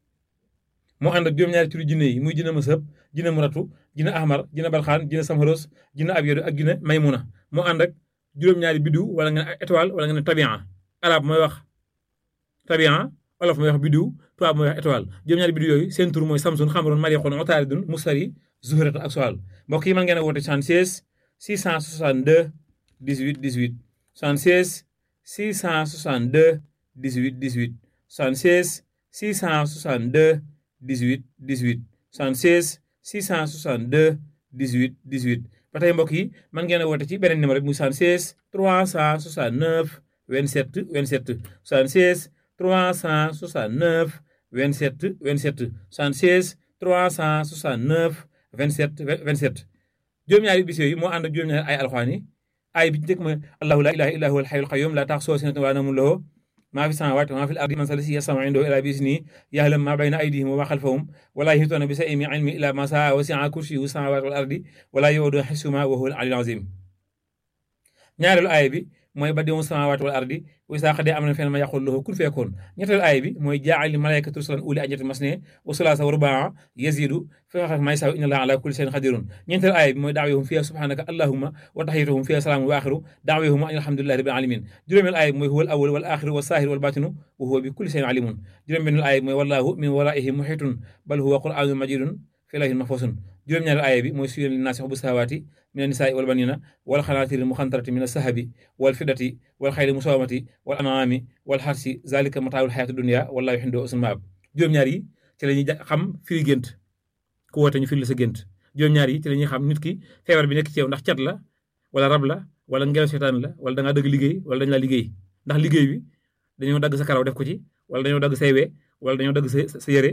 moo ànd ak juróom-ñaari turi jinne yi muy jinne mësëb jinne muratu jinne ahmar jinne balxaan jinne samharos jinne abyodu ak jinne maymuna moo ànd ak juróom-ñaari biddiw wala nga ne étoile wala nga ne tabia arab mooy wax tabia olof mooy wax biddiw tubaab mooy wax étoile juróom-ñaari biddiw yooyu seen tur mooy samsun xamaroon marixoon otaaridun musari zuhrata ak soal mbokk yi mën ngeen a woote 76 662 18 18 76 662 18 18 76 662 18 18 76 662 18 18 ba tey mbokk yi mën ngeen a woote ci beneen numéro bi muy 76 369 27 27 76 369 27 27 76 369 27 27 juróom-ñaari bis yooyu moo ànd ak juróom-ñaari ay alxuraan yi ay bi ci njëkk mooy allahu laa ilaaha illaa huwal hayyul qayyuum laa ta'xuzuhu sinatun wa laa nawmun lahu maa fi samaawaati wa maa fil ardi man zaalladhii yashfa'u 'indahu illaa bi'iznihi ya'lamu maa bayna aydihim wa maa khalfahum wa laa yuhiituuna bi shay'in min 'ilmihi illaa maa shaa'a wasi'a kursiyyuhu samaawaati wal ardi wa laa ya'iuduhu hifzuhumaa wa huwal 'aliyyul 'aziim ñaareelu aaya bi mooy badi'u samaawaati wal ardi wa izaa qadaa amran fa innamaa yaquulu lahu kun fayakun ñetteelu aaya bi mooy jaa'ala malaa'ikata rusulan ulii ajnihatin masnaa wa sulaasa wa rubaa'a yaziidu fi xalqi maa yashaa'u inna Allaaha 'alaa kulli shay'in qadiirun ñeenteelu aaya bi mooy da'waahum fiihaa subhaanaka allaahumma wa tahiyyatuhum fiihaa salaamun wa aaxiru da'waahum anil hamdulillaahi rabbil aalamiin juróomeelu aaya bi mooy huwal awwalu wal aaxiru was zaahiru wal baatinu wa huwa bi kulli shay'in 'aliimun juróom-benneelu aaya bi mooy wallaahu min waraa'ihim muhiitun bal huwa qur'aanun majiidun fii lawhin mahfuuzun juróom-ñaareelu aaya bi mooy suyyina linnaasi hubbu shahawaati mina nisaa'i wal baniina wal qanaatiiri muqantarati mina sahabi wal fiddati wal xayli musawwamati wal an'aami wal harsi zaalika mataa'ul hayaati dunya wallaahu indahu husnul ma'aab juróom-ñaar yi ci la ñuy xam firi gént ku woote ñu firi la sa gént juróom-ñaar yi ci la ñuy xam nit ki feebar bi nekk ci yow ndax cat la wala rab la wala ngelaw seetaan la wala da ngaa dëgg liggéey wala dañ laa liggéey ndax liggéey bi dañoo dagg sa karaw def ko ci wala dañoo dagg say we wala dañoo dagg sa sa yére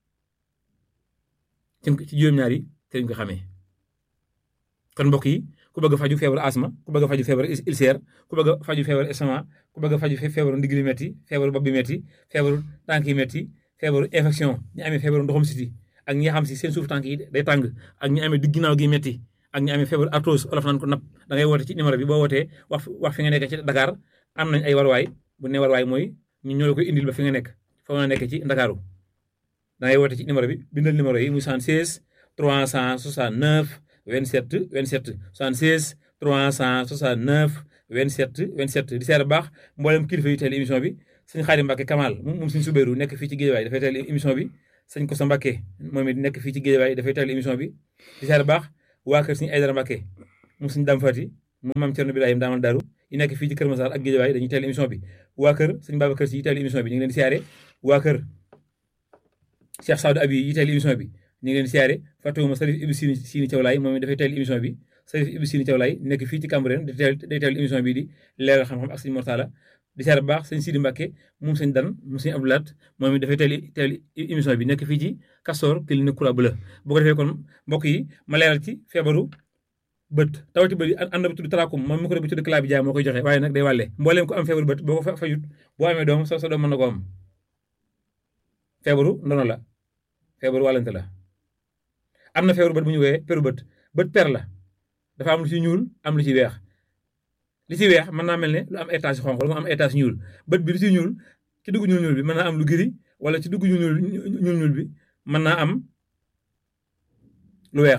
ci juróom-ñaar yi te ñu ko xamee kon mbokk yi ku bëgg a faju feebaru asma ku bëgg a faju feebaru ulcère ku bëgg a faju feebaru estomac ku bëgg a faju feebaru ndigli metti feebaru bopp bi metti feebaru tànk yi metti feebaru infection ñi amee feebaru ndoxum siti ak ñi xam si seen suuf tànk yi day tàng ak ñi amee digg ginnaaw gi metti ak ñi amee feebaru arthrose olof naan ko napp da ngay woote ci numéro bi boo wootee wax wax fi nga nekk ci Dakar am nañ ay warwaay bu ne warwaay mooy ñu ñoo la koy indil ba fi nga nekk fa nga nekk ci Ndakaaru da ngay woote ci numéro bi bindal numéro yi muy 76 369 27 27 76 369 27 27 di seer baax mboolem kilifa yi teel émission bi sëñ Xaadim Mbàkke Kamal moom sëñ Subeeru nekk fii ci Géejawaay dafay teel émission bi sëñ Kosa Mbàkke moom it nekk fii ci Géejawaay dafay teel émission bi di seer baax waa kër sëñ Aydara Mbàkke moom sëñ Dam Fati moom maam Cerno Birahim daamal Daaru yi nekk fii ci Kër Masar ak Géejawaay dañuy teel émission bi waa kër sëñ Babacar Si yi teel émission bi ñu ngi leen di siyaare waa kër Cheikh Saadou Abi yi teel émission bi ñu ngi leen di siyaare fàttewuma Sarif Ibu Sini Sini Thiawlaay moom it dafay teel émission bi Sarif Ibu Sini Thiawlaay nekk fii ci Cambérène day teel day teel émission bi di leeral xam-xam ak sëñ Mortala di siyaare bu baax sëñ Sidi Mbàkke moom sëñ Dan moom sëñ Abdoulaat moom it dafay teel teel émission bi nekk fii ci Castor clinique Croix Bleue boo ko defee kon mbokk yi ma leeral ci feebaru bët tawati bët yi ànd na bi tudd trachome moom mi ko bi tudd calaa bi jaay moo koy joxe waaye nag day wàlle mbooleem ko am feebaru bët boo ko fajut boo amee doom sa sa doom mën na ko am feebaru ndono la feebaru wàllante la am na feebaru bët bu ñu woowee peru bët bët per la dafa am lu ci ñuul am lu ci weex li ci weex mën naa mel ne lu am étage xonq wala mu am étage ñuul bët bi lu ci ñuul ci dugg ñuul ñuul bi mën naa am lu giri wala ci dugg ñuul ñuul ñuul bi mën naa am lu weex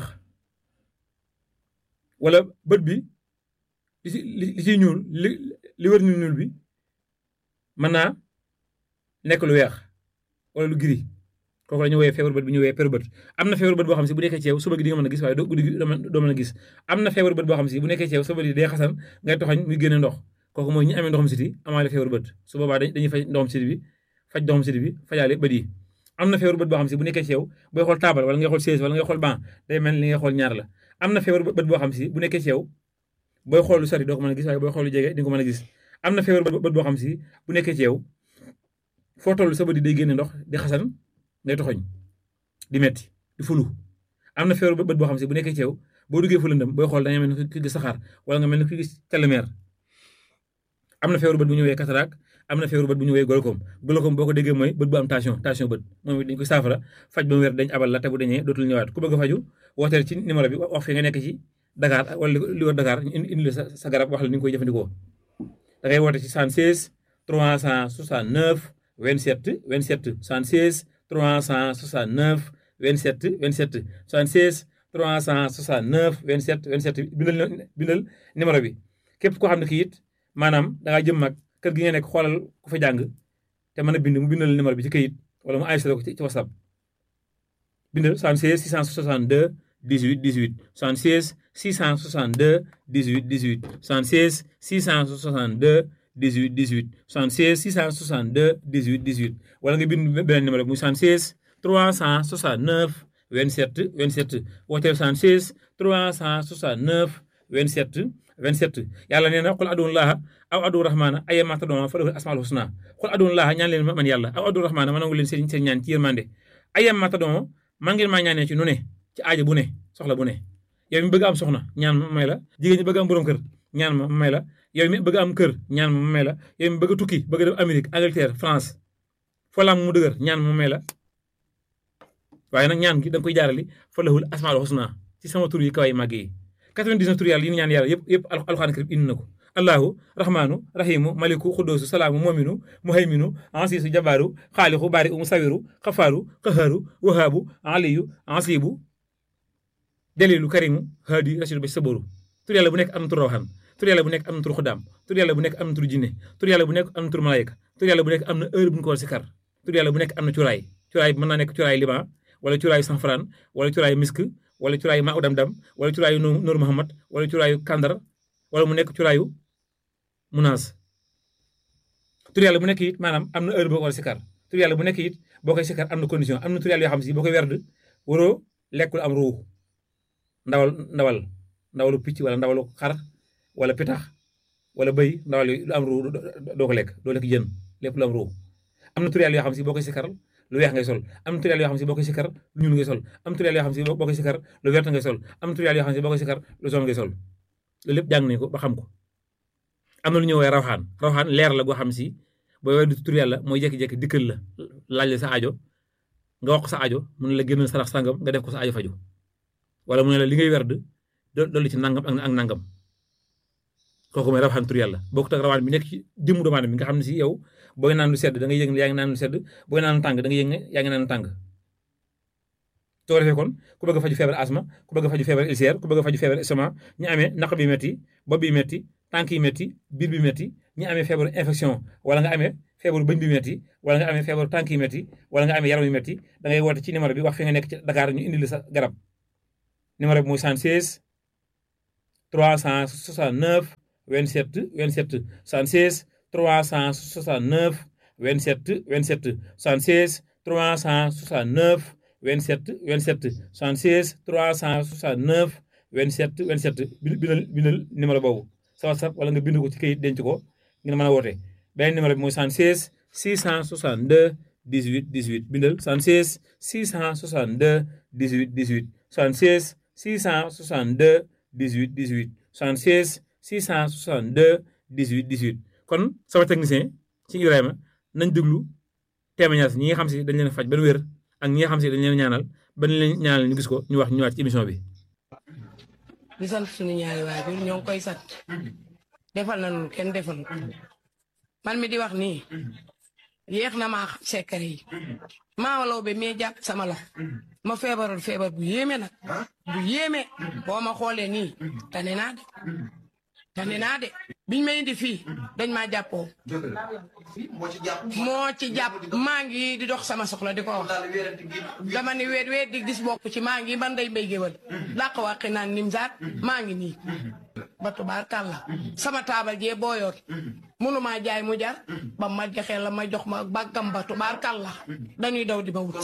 wala bët bi li ci li ciy ñuul li li wër ñuul ñuul bi mën naa nekk lu weex wala lu giri kooku la ñu woowee feebar bët bi ñu woowee peru bët am na feebar bët boo xam si bu nekkee ci yow suba gi di nga mën a gis waaye doo guddi gi doo mën a gis am na feebar bët boo xam si bu nekkee ci yow suba gi day xasan ngay toxañ muy génne ndox kooku mooy ñi amee ndoxam siti amaale feebar bët su boobaa dañuy faj ndoxam siti bi faj ndoxam siti bi fajaale bët yi am na feebar bët boo xam si bu nekkee ci yow booy xool taabal wala ngay xool chaise wala ngay xool banc day mel li ngay xool ñaar la am na feebar bët boo xam si bu nekkee ci yow booy xool lu sori doo ko mën a gis waaye booy xool lu jege di nga ko mën a gis am na feebar bët boo xam si bu nekkee ci yow foo toll sa bët yi day génne ndox di xasan ngay toxoñ di metti di fulu am na feebar bët boo xam si bu nekkee ci yow boo duggee fu lëndëm booy xool da ngay mel ni ku gis saxaar wala nga mel ni ku gis telemeer am na feebar bët bu ñu woowee cataracte am na feebar bët bu ñu woowee glaucome glaucome boo ko déggee mooy bët bu am tension tension bët moom it dañ koy saafara faj ba mu wér dañ abal la te bu dañee dootul ñëwaat ku bëgg a faju wooteel ci numéro bi wax fi nga nekk ci Dakar wala li wër Dakar ñu indi la sa garab wax la ni nga koy jëfandikoo da ngay woote ci 76 369 27 27 76 369 27 27 76 369 27 27 bindal bindal numéro bi képp koo xam ne kii it maanaam da ngaa jëm mag kër gi nga nekk xoolal ku fa jàng te mën a bind mu bindal numéro bi ci këyit wala mu enregistré ko ci WhatsApp bindal 76 662 18 18 76 662 18 18 76 662 18 18 76 662 18 18 wala nga bind beneen numéro bi muy 76 369 27 27 wooteel 76 369 27 27 yàlla nee na xul aduun laaha aw aduun rahmaana ayyama tad'uu falahu asmaul husna xul aduun laaha ñaan leen man yàlla aw aduun rahmaana ma nangu leen seen seen ñaan ci yërmande ayyama tad'uu man ngeen maa ñaanee ci nu ne ci aajo bu ne soxla bu ne yow mi bëgg am soxna ñaan ma may la jigéen ñi bëgg am borom kër ñaan ma may la yow mi bëgg am kër ñaan ma may la yow mi bëgg a tukki bëgg a dem Amérique Angleterre France foo la mu dëgër ñaan ma may la waaye nag ñaan gi da nga koy jaarali fa lahul asmaul husna ci sama tur yi kawaay màgg yi 99 tur yàlla yi ñu ñaan yàlla yëpp yëpp alxuraan karim indi na ko allahu rahmaanu rahimu maliku xuddoosu salaamu mominu muhayminu ansiisu jabaaru xaalixu baari u musawiru xafaaru qaharu wahaabu aliyu ansibu dalilu karimu haadi rasidu ba saboru tur yàlla bu nekk am na tur rawxaan tur yàlla bu nekk am na tur xudaam tur yàlla bu nekk am na tur jinne tur yàlla bu nekk am na tur malayka tur yàlla bu nekk am na heure bu ñu ko war si kar tur yàlla bu nekk am na curaay curaay mën naa nekk curaay liban wala curaayu sanfran wala curaayu misk wala curaayu maa dam dam wala curaayu Noor Muhammad wala curaayu kandar wala mu nekk curaayu munaas tur yàlla bu nekk it maanaam am na heure boo ko war a sikar tur yàlla bu nekk it boo koy sikar am na condition am na tur yàlla yoo xam si boo koy werd waroo lekkul am ruux ndawal ndawal ndawalu picc wala ndawalu xar wala pitax wala bëy ndawal lu am ruux doo ko lekk doo lekk jën lépp lu am ruux am na tur yàlla yoo xam si boo koy sikar lu weex ngay sol am na tur yàlla yoo xam si boo koy sikar lu ñuul ngay sol am tur yàlla yoo xam si boo koy sikar lu vert ngay sol am na tur yàlla yoo xam si boo koy sikar lu jaune ngay sol loolu lépp jàng nañ ko ba xam ko am na lu ñuy woowee rawxaan rawxaan leer la goo xam si booy woowee du tur yàlla mooy jékki-jékki dikkal la laaj la sa aajo nga wax ko sa aajo mu ne la génnal sarax sangam nga def ko sa aajo faju wala mu ne la li ngay werd dolli ci nangam ak nangam kooku mooy rawxaan tur yàlla bokkut ak rawaan bi nekk ci jëmmu doomu aadama bi nga xam ne si yow booy naan lu sedd da ngay yëg ne yaa ngi naan lu sedd booy naan lu tàng da ngay yëg ne yaa ngi naan lu tàng soo defee kon ku bëgg a faju feebar asma ku bëgg a faju feebar ulcère ku bëgg a faju feebar estomac ñu amee naq bi metti bopp bi metti tànk yi métti biir bi métti ñi amee feebaru infection wala nga amee feebaru bëñ bi métti wala nga amee feebaru tànk yi métti wala nga amee yaram yu métti da ngay woote ci numéro bi wax fi nga nekk ci Dakar ñu indi la sa garab numéro bi muy 76 369 27 27 76 369 27 27 76 369 27 27 76 369 27 27 bindal bindal numéro boobu sa WhatsApp wala nga bind ko ci kayit denc ko ngeen mën a woote beneen numéro bi mooy 76 662 18 18 bindal 76 662 18 18 76 662 18 18 76 662 18 18 kon sama technicien ci Ibrahima nañ déglu témoignage ñi nga xam si dañ leen faj ba wér ak ñi nga xam si dañ leen ñaanal ba leen ñaanal ñu gis ko ñu wax ñu ñëwaat ci émission bi. di sant suñu ñaari waajur ñoo ngi koy sant defal na lu kenn defal man mi di wax nii yéex na maa xam secret yi maa law be mee jàpp sama la ma feebaroon feebar bu yéeme nag bu yéeme boo ma xoolee nii tane naa de tane naa de biñ ma indi fii dañ maa jàppoo moo ci jàpp maa ngi di dox sama soxla di ko wax dama ni weet weet di gis bokk ci maa ngi ban day mbéy géwal làq wàqi naan nimsaat maa ngi nii ba tubaarkàlla sama taabal jee booyoon mënumaa jaay mu jar ba ma joxee la ma jox ma bàggam ba tubaarkàlla dañuy daw di ma wut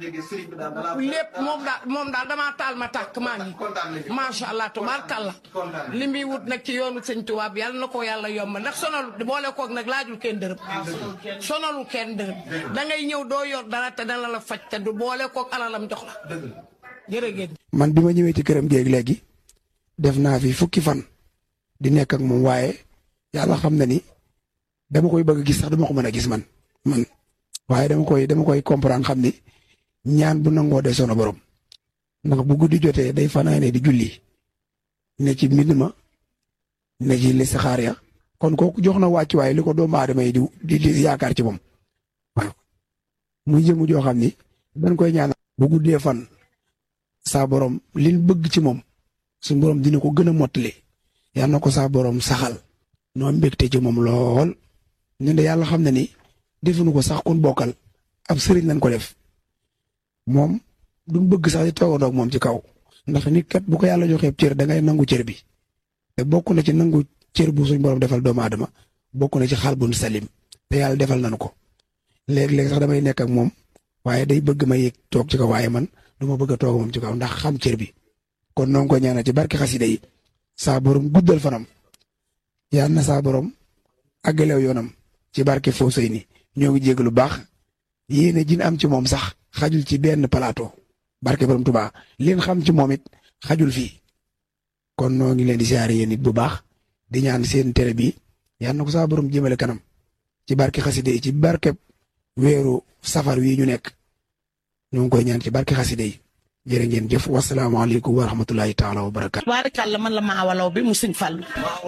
lépp moom daal moom daal damaa taal ma tàkk maa ngi macha allah tubaarkàlla li muy wut nag ci yoonu sëñ tubaab yàlla na ko yàlla yomb ndax sonalu boole koog nag laajul kenn dërëm sonalu kenn dërëm da ngay ñëw doo yor dara te dana la faj te du boole koog alalam jox la jërëgéen man bi ma ñëwee ci këram géeg léegi def naa fi fukki fan di nekk ak moom waaye yàlla xam na ni dama koy bëgg gis sax dama ko mën a gis man man waaye dama koy dama koy comprendre xam ni ñaan bu nangoo de sono borom ndax bu guddi jotee day fanaane di julli ne ci mbind ma ne ci listixaar ya kon kooku jox na wàcc waaye li ko doomu aadama yi di di yaakaar ci moom waaw muy jëmu joo xam ni dañ koy ñaan bu guddee fan saa borom liñ bëgg ci moom suñu borom dina ko gën a mottali yal na ko saa borom saxal noo mbégte ci moom lool ñun de yàlla xam na ni defuñu ko sax kun bokkal ab sëriñ lañ ko def moom duñ bëgg sax di toogandoo ak moom ci kaw ndax nit kat bu ko yàlla joxee cër da ngay nangu cër bi te bokk na ci nangu cër bu suñ borom defal doomu aadama bokk na ci xal bun salim te yàlla defal nañu ko léeg-léeg sax damay nekk ak moom waaye day bëgg ma yéeg toog ci kaw waaye man du ma bëgg a toog moom ci kaw ndax xam cër bi kon noo ngi ko ñaanal ci barke xasida yi saa borom guddal fanam yal na saa borom àggalew yoonam ci barke Fawcey ni ñoo ngi jégg lu baax yéene jin am ci moom sax xajul ci benn plateau barke borom Tuubaa leen xam ci moom it xajul fii kon noo ngi leen di siyaare yéen it bu baax di ñaan seen télé bi yal na ko saa borom jëmale kanam ci barke xasida yi ci barke weeru safar wi ñu nekk ñoo ngi koy ñaan ci barke xasida yi jërë ngeen jëf wasalaamaaleykum wa rahmatulahi taala wa barakaatu. tubaarkàlla man la maa walaw bi mu sëñ Fall.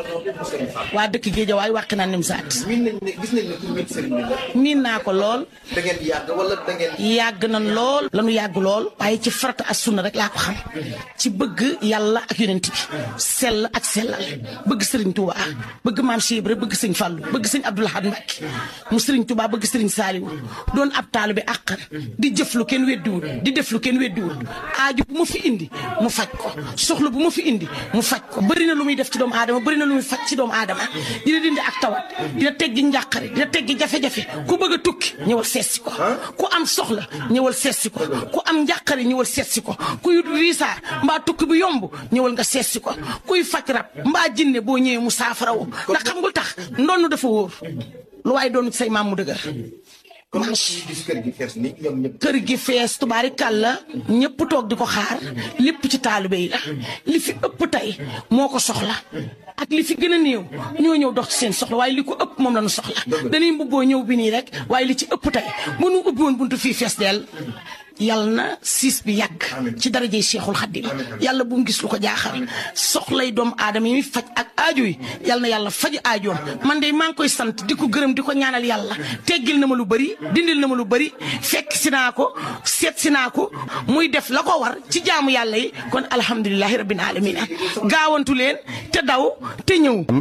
waa dëkk Géeja waay wàq naa nim saat. miin nañ ne gis nañ ne pour sëriñ bi. miin naa ko lool. da ngeen yàgg wala da ngeen. yàgg nañ lool. lanu yàgg lool. waaye ci farata ak sunna rek laa ko xam. ci bëgg yàlla ak yonent bi. sell ak sellal. bëgg sëriñ Touba. bëgg maam Cheikh Ibra bëgg sëñ Fallu bëgg sëñ Abdou Lahad Mbacké. mu sëriñ Touba bëgg sëriñ Saliou. doon ab taalu bi àqar. di jëf lu kenn weddiwul. di def lu kenn weddiwul. aaju bu ma fi indi mu faj ko soxla bu ma fi indi mu faj ko bëri na lu muy def ci doomu aadama bëri na lu muy faj ci doomu aadama dina dindi ak tawat dina teggi njàqare dina teggi jafe-jafe ku bëgg a tukki ñëwal seetsi ko ku am soxla ñëwal seetsi ko ku am njàqare ñëwal seetsi ko kuy riisaa mbaa tukki bu yomb ñëwal nga seetsi ko kuy faj rab mbaa jinne boo ñëwee mu saafarawo ndax xam nga tax ndonn dafa wóor lu waaye doon say maam mu dëgër comme ni gis kër gi fees ni ñoom ñëpp. kër gi fees tubaari kàlla ñëpp toog di ko xaar lépp ci taalibe yi la li fi ëpp tey moo ko soxla ak li fi gën a néew ñoo ñëw dox ci seen soxla waaye li ko ëpp moom la ñu soxla dañuy mbubboo ñëw bi nii rek waaye li ci ëpp tey bu nu ubbi woon buntu fii fees dell yàlla na siis bi yàgg ci darajey Cheikhul Khadim yàlla bu mu gis lu ko jaaxal soxlay doomu aadama yi muy faj ak aajo yi yàlla na yàlla faj aajoom man de maa ngi koy sant di ko gërëm di ko ñaanal yàlla teggil na ma lu bëri dindil na ma lu bëri fekk si naa ko seet si naa ko muy def la ko war ci jaamu yàlla yi kon alhamdulilahi rabbil alamin gaawantu leen te daw te ñëw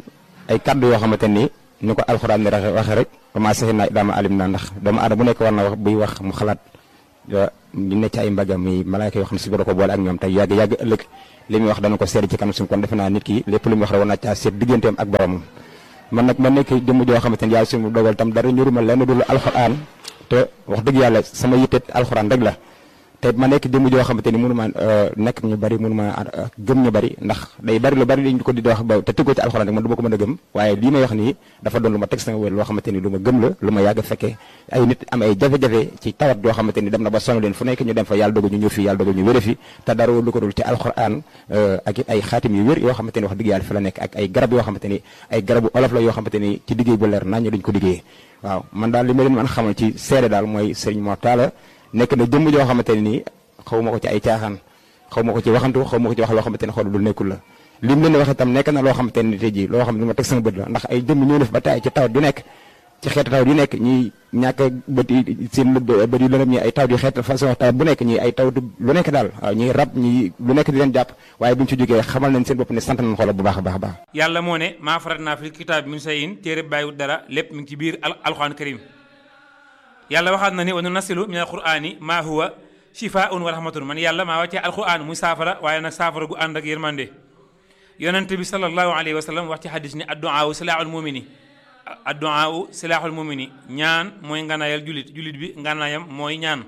ay kaddu yoo xamante ni ni ko alxuraan ni waxe rek comment saxi naa idaama alim naa ndax doomu aadama bu nekk war na wax buy wax mu xalaat ñu ne ci ay mbagam yi malaayka yoo xam ne si boro ko boole ak ñoom tey yàgg yàgg ëllëg li muy wax dana ko seede ci kanam suñu kon defe naa nit ki lépp lu muy wax rek war naa caa seet digganteem ak boromam man nag ma nekk jëmm joo xamante ni yàlla suñu dogal tam dara ñuruma lenn dul alxuraan te wax dëgg yàlla sama yitte alxuraan rek la te ma nekk jëmm joo xamante ni mënu ma nekk ñu bari mënu ma gëm ñu bari ndax day bari lu bari dañ ko di wax ba te tëggoo ci alxuraan rek man du ma ko mën a gëm waaye lii may wax nii dafa doon lu ma teg sama wér loo xamante ni lu ma gëm la lu ma yàgg fekkee ay nit am ay jafe-jafe ci tawat yoo xamante ni dem na ba sonn leen fu nekk ñu dem fa yàlla dogal ñu ñëw fii yàlla dogal ñu wére fi te dara lu ko dul ci alxuraan ak it ay xaatim yu wér yoo xamante ni wax dëgg yàlla fi la nekk ak ay garab yoo xamante ni ay garabu olof la yoo xamante ni ci liggéey bu leer nañ ñu dañ ko liggéeyee waaw man daal li ma leen mën xamal ci seede daal mooy Serigne Mor Talla nekk na jëmm joo xamante ni nii xaw ma ko ci ay caaxaan xaw ma ko ci waxantu xaw ma ko ci wax loo xamante ne xool lu nekkul la li mu leen di wax itam nekk na loo xamante ne tey jii loo xam ne lu ma teg sama bët la ndax ay jëmm ñoo def ba taay ci tawat yu nekk ci xeetu tawat yu nekk ñi ñàkk bët yi seen bët yu lëndëm ñi ay tawat yu xeetu façon tawat bu nekk ñi ay tawat lu nekk daal waaw ñi rab ñi lu nekk di leen jàpp waaye bu ñu ci jógee xamal nañ seen bopp ne sant nañ xoolal bu baax a baax a baax yàlla moo ne maa farat naa fi kitaab min sayin téere bàyyiwut dara lépp mi ngi ci biir alxuraan karim yàlla waxaat na ni wa nunasilu min alqurani maa huwa shifaun wa rahmatun man yàlla maa wàccee alquran muy saafara waaye nag saafara gu ànd ak yërmande yonente bi sallallahu alayhi wa sallam wax ci xadis ni adduaawu silaaxul mumini adduaawu silaaxul mumini ñaan mooy nganaayal julit julit bi nganaayam mooy ñaan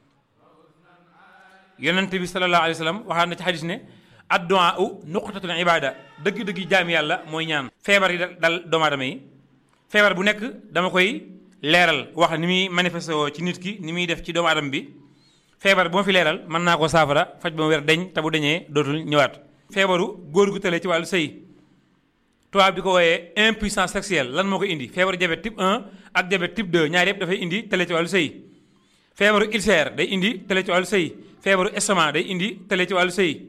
yonente bi sallallahu alayhi wa sallam waxaat na ci xadis ne adduaawu nuqtatul ibada dëgg-dëgg jaami yàlla mooy ñaan feebar yi dal doomu aadama yi feebar bu nekk dama koy leeral wax ni muy manifesté woo ci nit ki ni muy def ci doomu aadama bi feebar bu ma fi leeral mën naa ko saafara faj ba mu wér deñ te bu deñee dootul ñëwaat feebaru góor gu tële ci wàllu sëy tubaab bi ko wooyee impuissance sexuelle lan moo ko indi feebaru diabète type 1 ak diabète type 2 ñaar yëpp dafay indi tële ci wàllu sëy feebaru ulcère day indi tële ci wàllu sëy feebaru estomac day indi tële ci wàllu sëy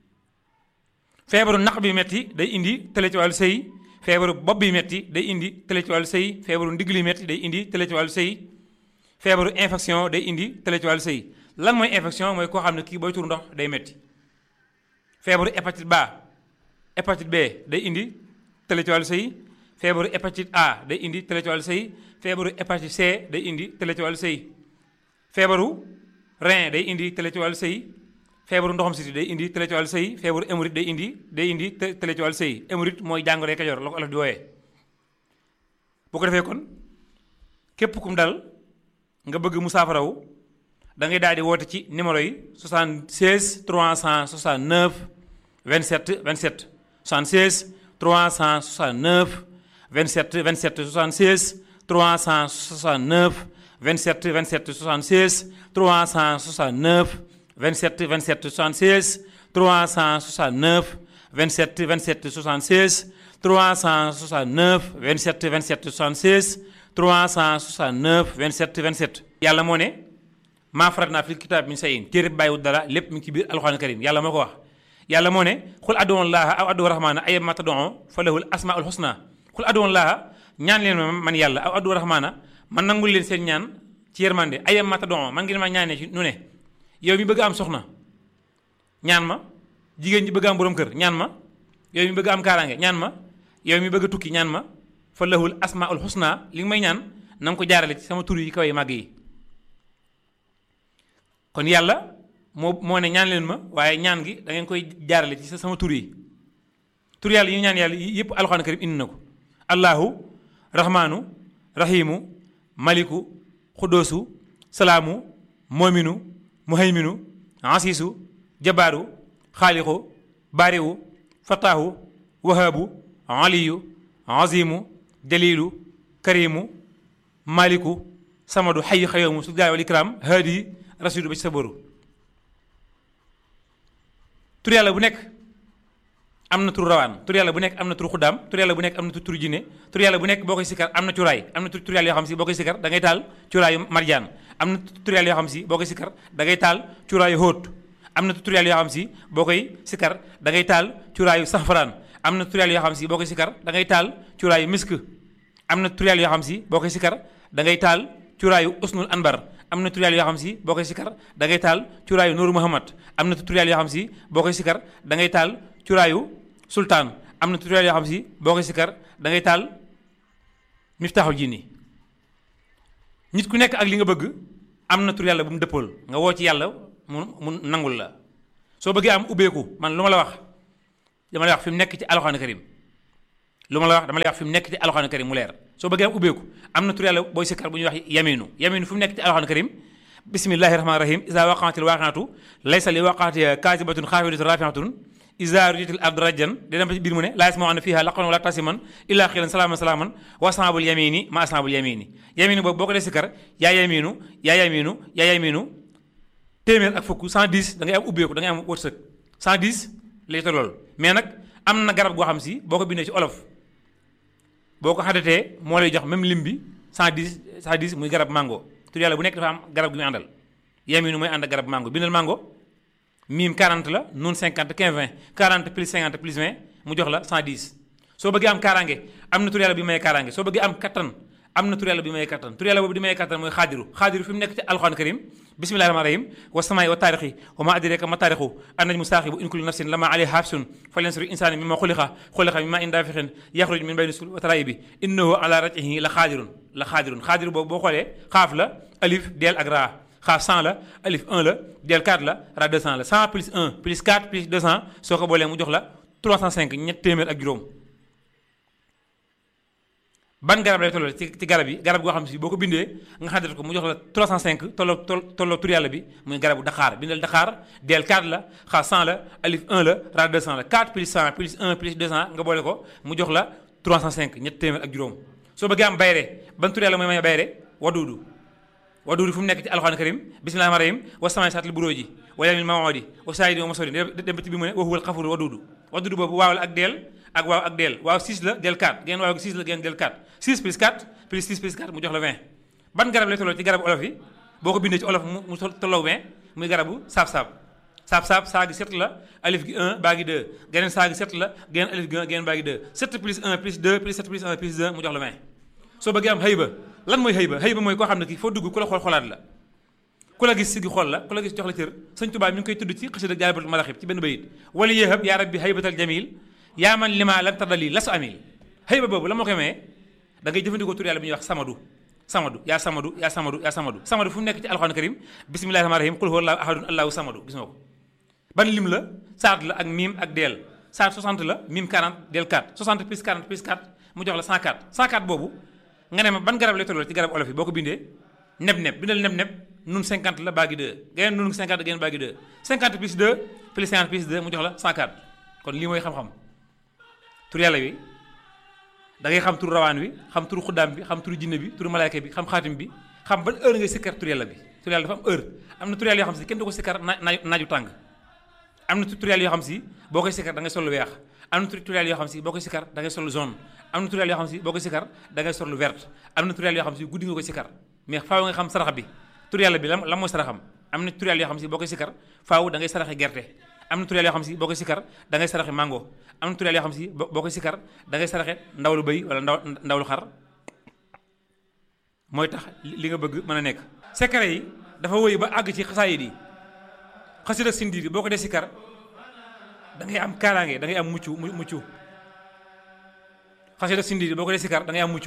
feebaru naq bi metti day indi tële ci wàllu sëy feebaru bopp bi metti day indi tële ci wàllu sëy feebaru ndigg li metti day indi tële ci wàllu sëy feebaru infection day indi tële ci wàllu sëy lan mooy infection mooy koo xam ne kii booy tur ndox day metti feebaru hépatite B hépatite B day indi tële ci wàllu sëy feebaru hépatite A day indi tële ci wàllu sëy feebaru hépatite C day indi tële ci wàllu sëy feebaru rein day indi tële ci wàllu sëy feebaru ndoxam siti day indi tële ci wàllu sëy feebaru hémorroïde day indi day indi tële ci wàllu sëy hémorroïde mooy jàngoro Kajoor la ko olof di wooyee bu ko defee kon képp kum dal nga bëgg mu saafarawu da ngay daal di woote ci numéro yi 76 369 27 27 76 369 27 27 76 369 27 27 76 369 27 27 76 369 27 27 76 369 27 27 76 369 27 27 yàlla moo ne maa farat naa fil kitaab min sayin téere bàyyiwut dara lépp mi ngi ci biir alxuraan karim yàlla moo ko wax yàlla moo ne xul adoon laaha aw addu rahmaana ayam ma tadoo fa lahul asmaul husna xul adoon laaha ñaan leen ma man yàlla aw addu rahmaana man nangul leen seen ñaan ci yërmande ayam ma tadoo man ngeen ma ñaanee ci nu ne yow mi bëgg am soxna ñaan ma jigéen ñi bëgg am borom kër ñaan ma yow mi bëgg am kaaraange ñaan ma yow mi bëgg a tukki ñaan ma fa lahul asmaul husna li nga may ñaan na nga ko jaarale ci sama tur yi kaw yi màgg yi kon yàlla moo moo ne ñaan leen ma waaye ñaan gi da ngeen koy jaarale ci sama tur yi tur yàlla yi ñu ñaan yàlla yëpp alxuraan karim indi na ko allahu rahmaanu rahimu maliku xudoosu salaamu moominu muhayminu asiisu jabaaru xaalixu baariwu fataahu wahaabu aliyu azimu jalilu karimu maliku samadu xayu xayoomu su jaay wal ikraam haadi rasidu ba ci sa boru tur yàlla bu nekk am na tur rawaan tur yàlla bu nekk am na tur xuddaam tur yàlla bu nekk am na tur jinne tur yàlla bu nekk boo koy sikkar am na curaay am na tur yàlla yoo xam si boo koy sikkar da ngay taal curaayu marjaan am na tur yàlla yoo xam si boo koy sikkar da ngay taal curaayu hóot am na tur yàlla yoo xam si boo koy sikkar da ngay taal curaayu safaraan am na tur yàlla yoo xam si boo koy sikkar da ngay taal curaayu misk am na tur yàlla yoo xam si boo koy sikkar da ngay taal curaayu usnul anbar am na tur yàlla yoo xam si boo koy sikkar da ngay taal curaayu Nuuru Muhammad am na tur yàlla yoo xam si boo koy sikkar da ngay taal curaayu sultaan am na tutoriel yoo xam si boo koy sikkar da ngay taal miftaaxul jinni nit ku nekk ak li nga bëgg am na tur yàlla bu mu dëppool nga woo ci yàlla mu mu nangul la soo bëggee am ubbeeku man lu ma la wax dama lay wax fi mu nekk ci alxuraan karim lu ma la wax dama lay wax fi mu nekk ci alxuraan karim mu leer soo bëggee am ubbeeku am na tur yàlla booy sikkar bu ñuy wax yaminu yaminu fi mu nekk ci alxuraan karim bismillahi rahmaani rahim isa waqaatil waaqaatu laysa li waqaatiha kaasibatun xaafidatun rafiatun isa rujitil ard rajjan di dem ba ci biir mu ne laa yasmauna fiha laqan wala tasiman illa xilan salaaman salaaman wa asnaabul yamini ma asnaabul yamini yaminu boobu boo ko dee sikkar yaa yaminu yaa yaminu yaa yaminu téeméer ak fukk 110 da ngay am ubbeeku da ngay am wërsëg 110 lay tollool mais nag am na garab goo xam si boo ko bindee ci olof boo ko xadatee moo lay jox même lim bi 110 110 muy garab mango tur yàlla bu nekk dafa am garab gi muy àndal yaminu mooy ànd ak garab mango bindal mango miim 40 la nun 50 15 20 40 plus 50 plus 20 mu jox la 110 soo bëggee am kaaraange am na tur yàlla bi may kaaraange soo bëggee am kattan am na tur yàlla bi may kattan tur yàlla boobu di may kattan mooy xaadiru xaadiru fi mu nekk ci alxuraan karim bismillahi rahmaani rahim wa samaay wa taarixi wa ma adraka ma taarixu an najmu saaxibu in kullu nafsin lama alayha hafsun falyansuru insaani mimma xuliqa xuliqa mimma in daafixin yaxruj min bayni sul wa taraayibi innahu ala raj'ihi la xaadirun la xaadirun xaadiru boobu boo xoolee xaaf la alif deel ak raa xaaf 100 la alif 1 la del 4 la ra 200 la 100 plus 1 plus 4 plus 200 soo ko boolee mu jox la 305 ñett téeméer ak juróom ban garab lay tolloo ci ci garab yi garab goo xam si boo ko bindee nga xaddate ko mu jox la 305 tolloo tolloo tur yàlla bi muy garabu Dakar bindal Dakar del 4 la xaaf 100 la alif 1 la ra 200 la 4 plus 100 plus 1 plus 200 nga boole ko mu jox la 305 ñett téeméer ak juróom soo bëggee am bayre ban tur yàlla mooy may bayre waduudu waduudu fu mu nekk ci alxuraan karim bismillahi rahmaani rahim wa samaay saatil buróoji wa yawmil maw'udi wa saayidi wa masori dem ba ci bi mu ne wa huwal xafuru waduudu waduudu boobu waaw la ak deel ak waaw ak deel waaw 6 la del 4 geen waaw 6 la geen del 4 6 plus 4 plus 6 plus 4 mu jox la 20 ban garab lay tolloo ci garabu olof yi boo ko bindee ci olof mu mu tolloo 20 muy garabu saab-saab saab-saab saa gi 7 la alif gi 1 baa gi 2 geneen saa gi 7 la geneen alif gi 1 geneen baa gi 2 7 plus 1 plus 2 plus 7 plus 1 plus 2 mu jox la 20 soo bëggee am xëyba lan mooy xëyba xëyba mooy koo xam ne kii foo dugg ku la xool xoolaat la ku la gis si gi xool la ku la gis jox la cër sëñ Tuubaa mi ngi koy tudd ci xasida jaalibatul maraxib ci benn bayit wala yéexab yaa rabbi xëybatal jamil yaa man lima lam tardali lasu amil xëyba boobu la moo koy maye da ngay jëfandikoo tur yàlla bi ñuy wax samadu samadu yaa samadu yaa samadu yaa samadu samadu fu mu nekk ci alxuraan karim bismillahi rahmaani rahim qul huwa allahu ahadun allahu samadu gis nga ko ban lim la saat la ak miim ak deel saat 60 la miim 40 deel 4 60 plus 40 plus 4 mu jox la 104 104 boobu nga ne ma ban garab lay tolloo ci garab olof yi boo ko bindee neb neb bindal neb neb nun 50 la baagi 2 geneen nun 50 geneen baagi 2 50 plus 2 plus 50 plus 2 mu jox la 104 kon lii mooy xam-xam tur yàlla wi da ngay xam tur rawaan wi xam tur xuddaam bi xam tur jinne bi tur malaayka bi xam xaatim bi xam ban heure ngay sikkar tur yàlla bi tur yàlla dafa am heure am na tur yàlla yoo xam si kenn du ko sikkar naaj naaju tàng am na tur yàlla yoo xam si boo koy sikkar da ngay sol lu weex am na tur yàlla yoo xam si boo koy sikkar da ngay sol lu jaune am na tur yàlla yoo xam si boo koy sikkar da ngay sol lu vert am na tur yàlla yoo xam si guddi nga koy sikkar mais faaw nga xam sarax bi tur yàlla bi lan lan mooy saraxam am na tur yàlla yoo xam si boo koy sikkar faaw da ngay saraxe gerte am na tur yàlla yoo xam si boo koy sikkar da ngay saraxe mango am na tur yàlla yoo xam si boo koy sikkar da ngay saraxe ndaw lu bëy wala ndaw ndaw lu xar mooy tax li nga bëgg mën a nekk secret yi dafa wëy ba àgg ci xasaayid yi xasida sindiir boo ko dee sikkar da ngay am kaaraange da ngay am mucc mucc xasida sindiir boo ko dee sikkar da ngay am mucc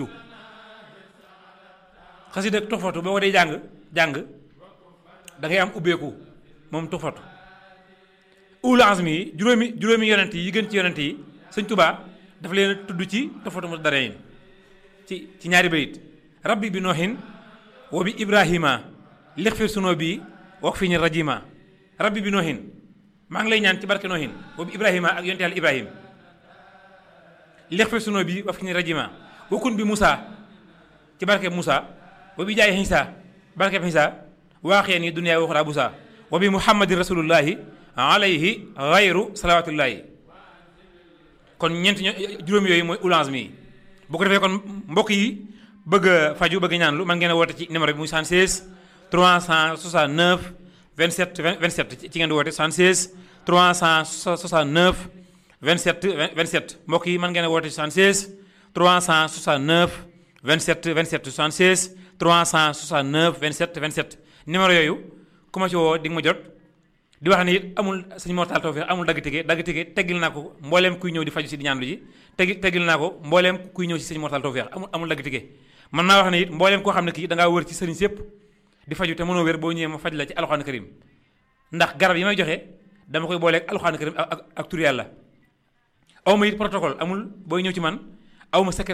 xasida tuxfatu boo ko dee jàng jàng da ngay am ubbeeku moom tuxfatu ulul azmi yi juróomi juróomi yonent yi gën ci yonent yi sëñ Tuubaa dafa leen tudd ci tuxfatu mu darayin ci ci ñaari bayit rabbi bi nooxin wa bi ibrahima lixfir sunoo bi wax fi ñu rajima rabbi bi nooxin maa ngi lay ñaan ci barke nooxin wa bi ibrahima ak yonent yàlla ibrahim lixfir sunoo bi wax fi ñu rajima wakun bi Moussa ci barke Moussa wa bi jaay Xiisa barke Xiisa waaxeen yi duniyaa waxuraa busa wa bi muhammadin rasulullahi alayhi xayru salawatullahi kon ñeent juróom yooyu mooy ulange mi bu ko defee kon mbokk yi bëgg a faju bëgg ñaan lu man ngeen a woote ci numéro bi muy 76 369 27 27 ci ngeen di woote 76 369 27 27 mbokk yi man ngeen a woote 76 369 27 27 76 369 27 27 numéro yooyu ku ma ci woo di nga ma jot di wax ni it amul sëñ Mortal Tawfeex amul dagg tige dagg tige teggil naa ko mbooleem kuy ñëw di faju si di ñaanlu ji teggi teggil naa ko mbooleem kuy ñëw si sëñ Mortal Tawfeex amul amul dagg tige man naa wax ne it mbooleem koo xam ne kii da ngaa wër ci sëriñ sépp di faju te mënoo wér boo ñëwee ma faj la ci alxuraan karim ndax garab yi may joxe dama koy booleeg alxuraan karim ak ak tur yàlla aw ma it protocole amul booy ñëw ci man aw ma secret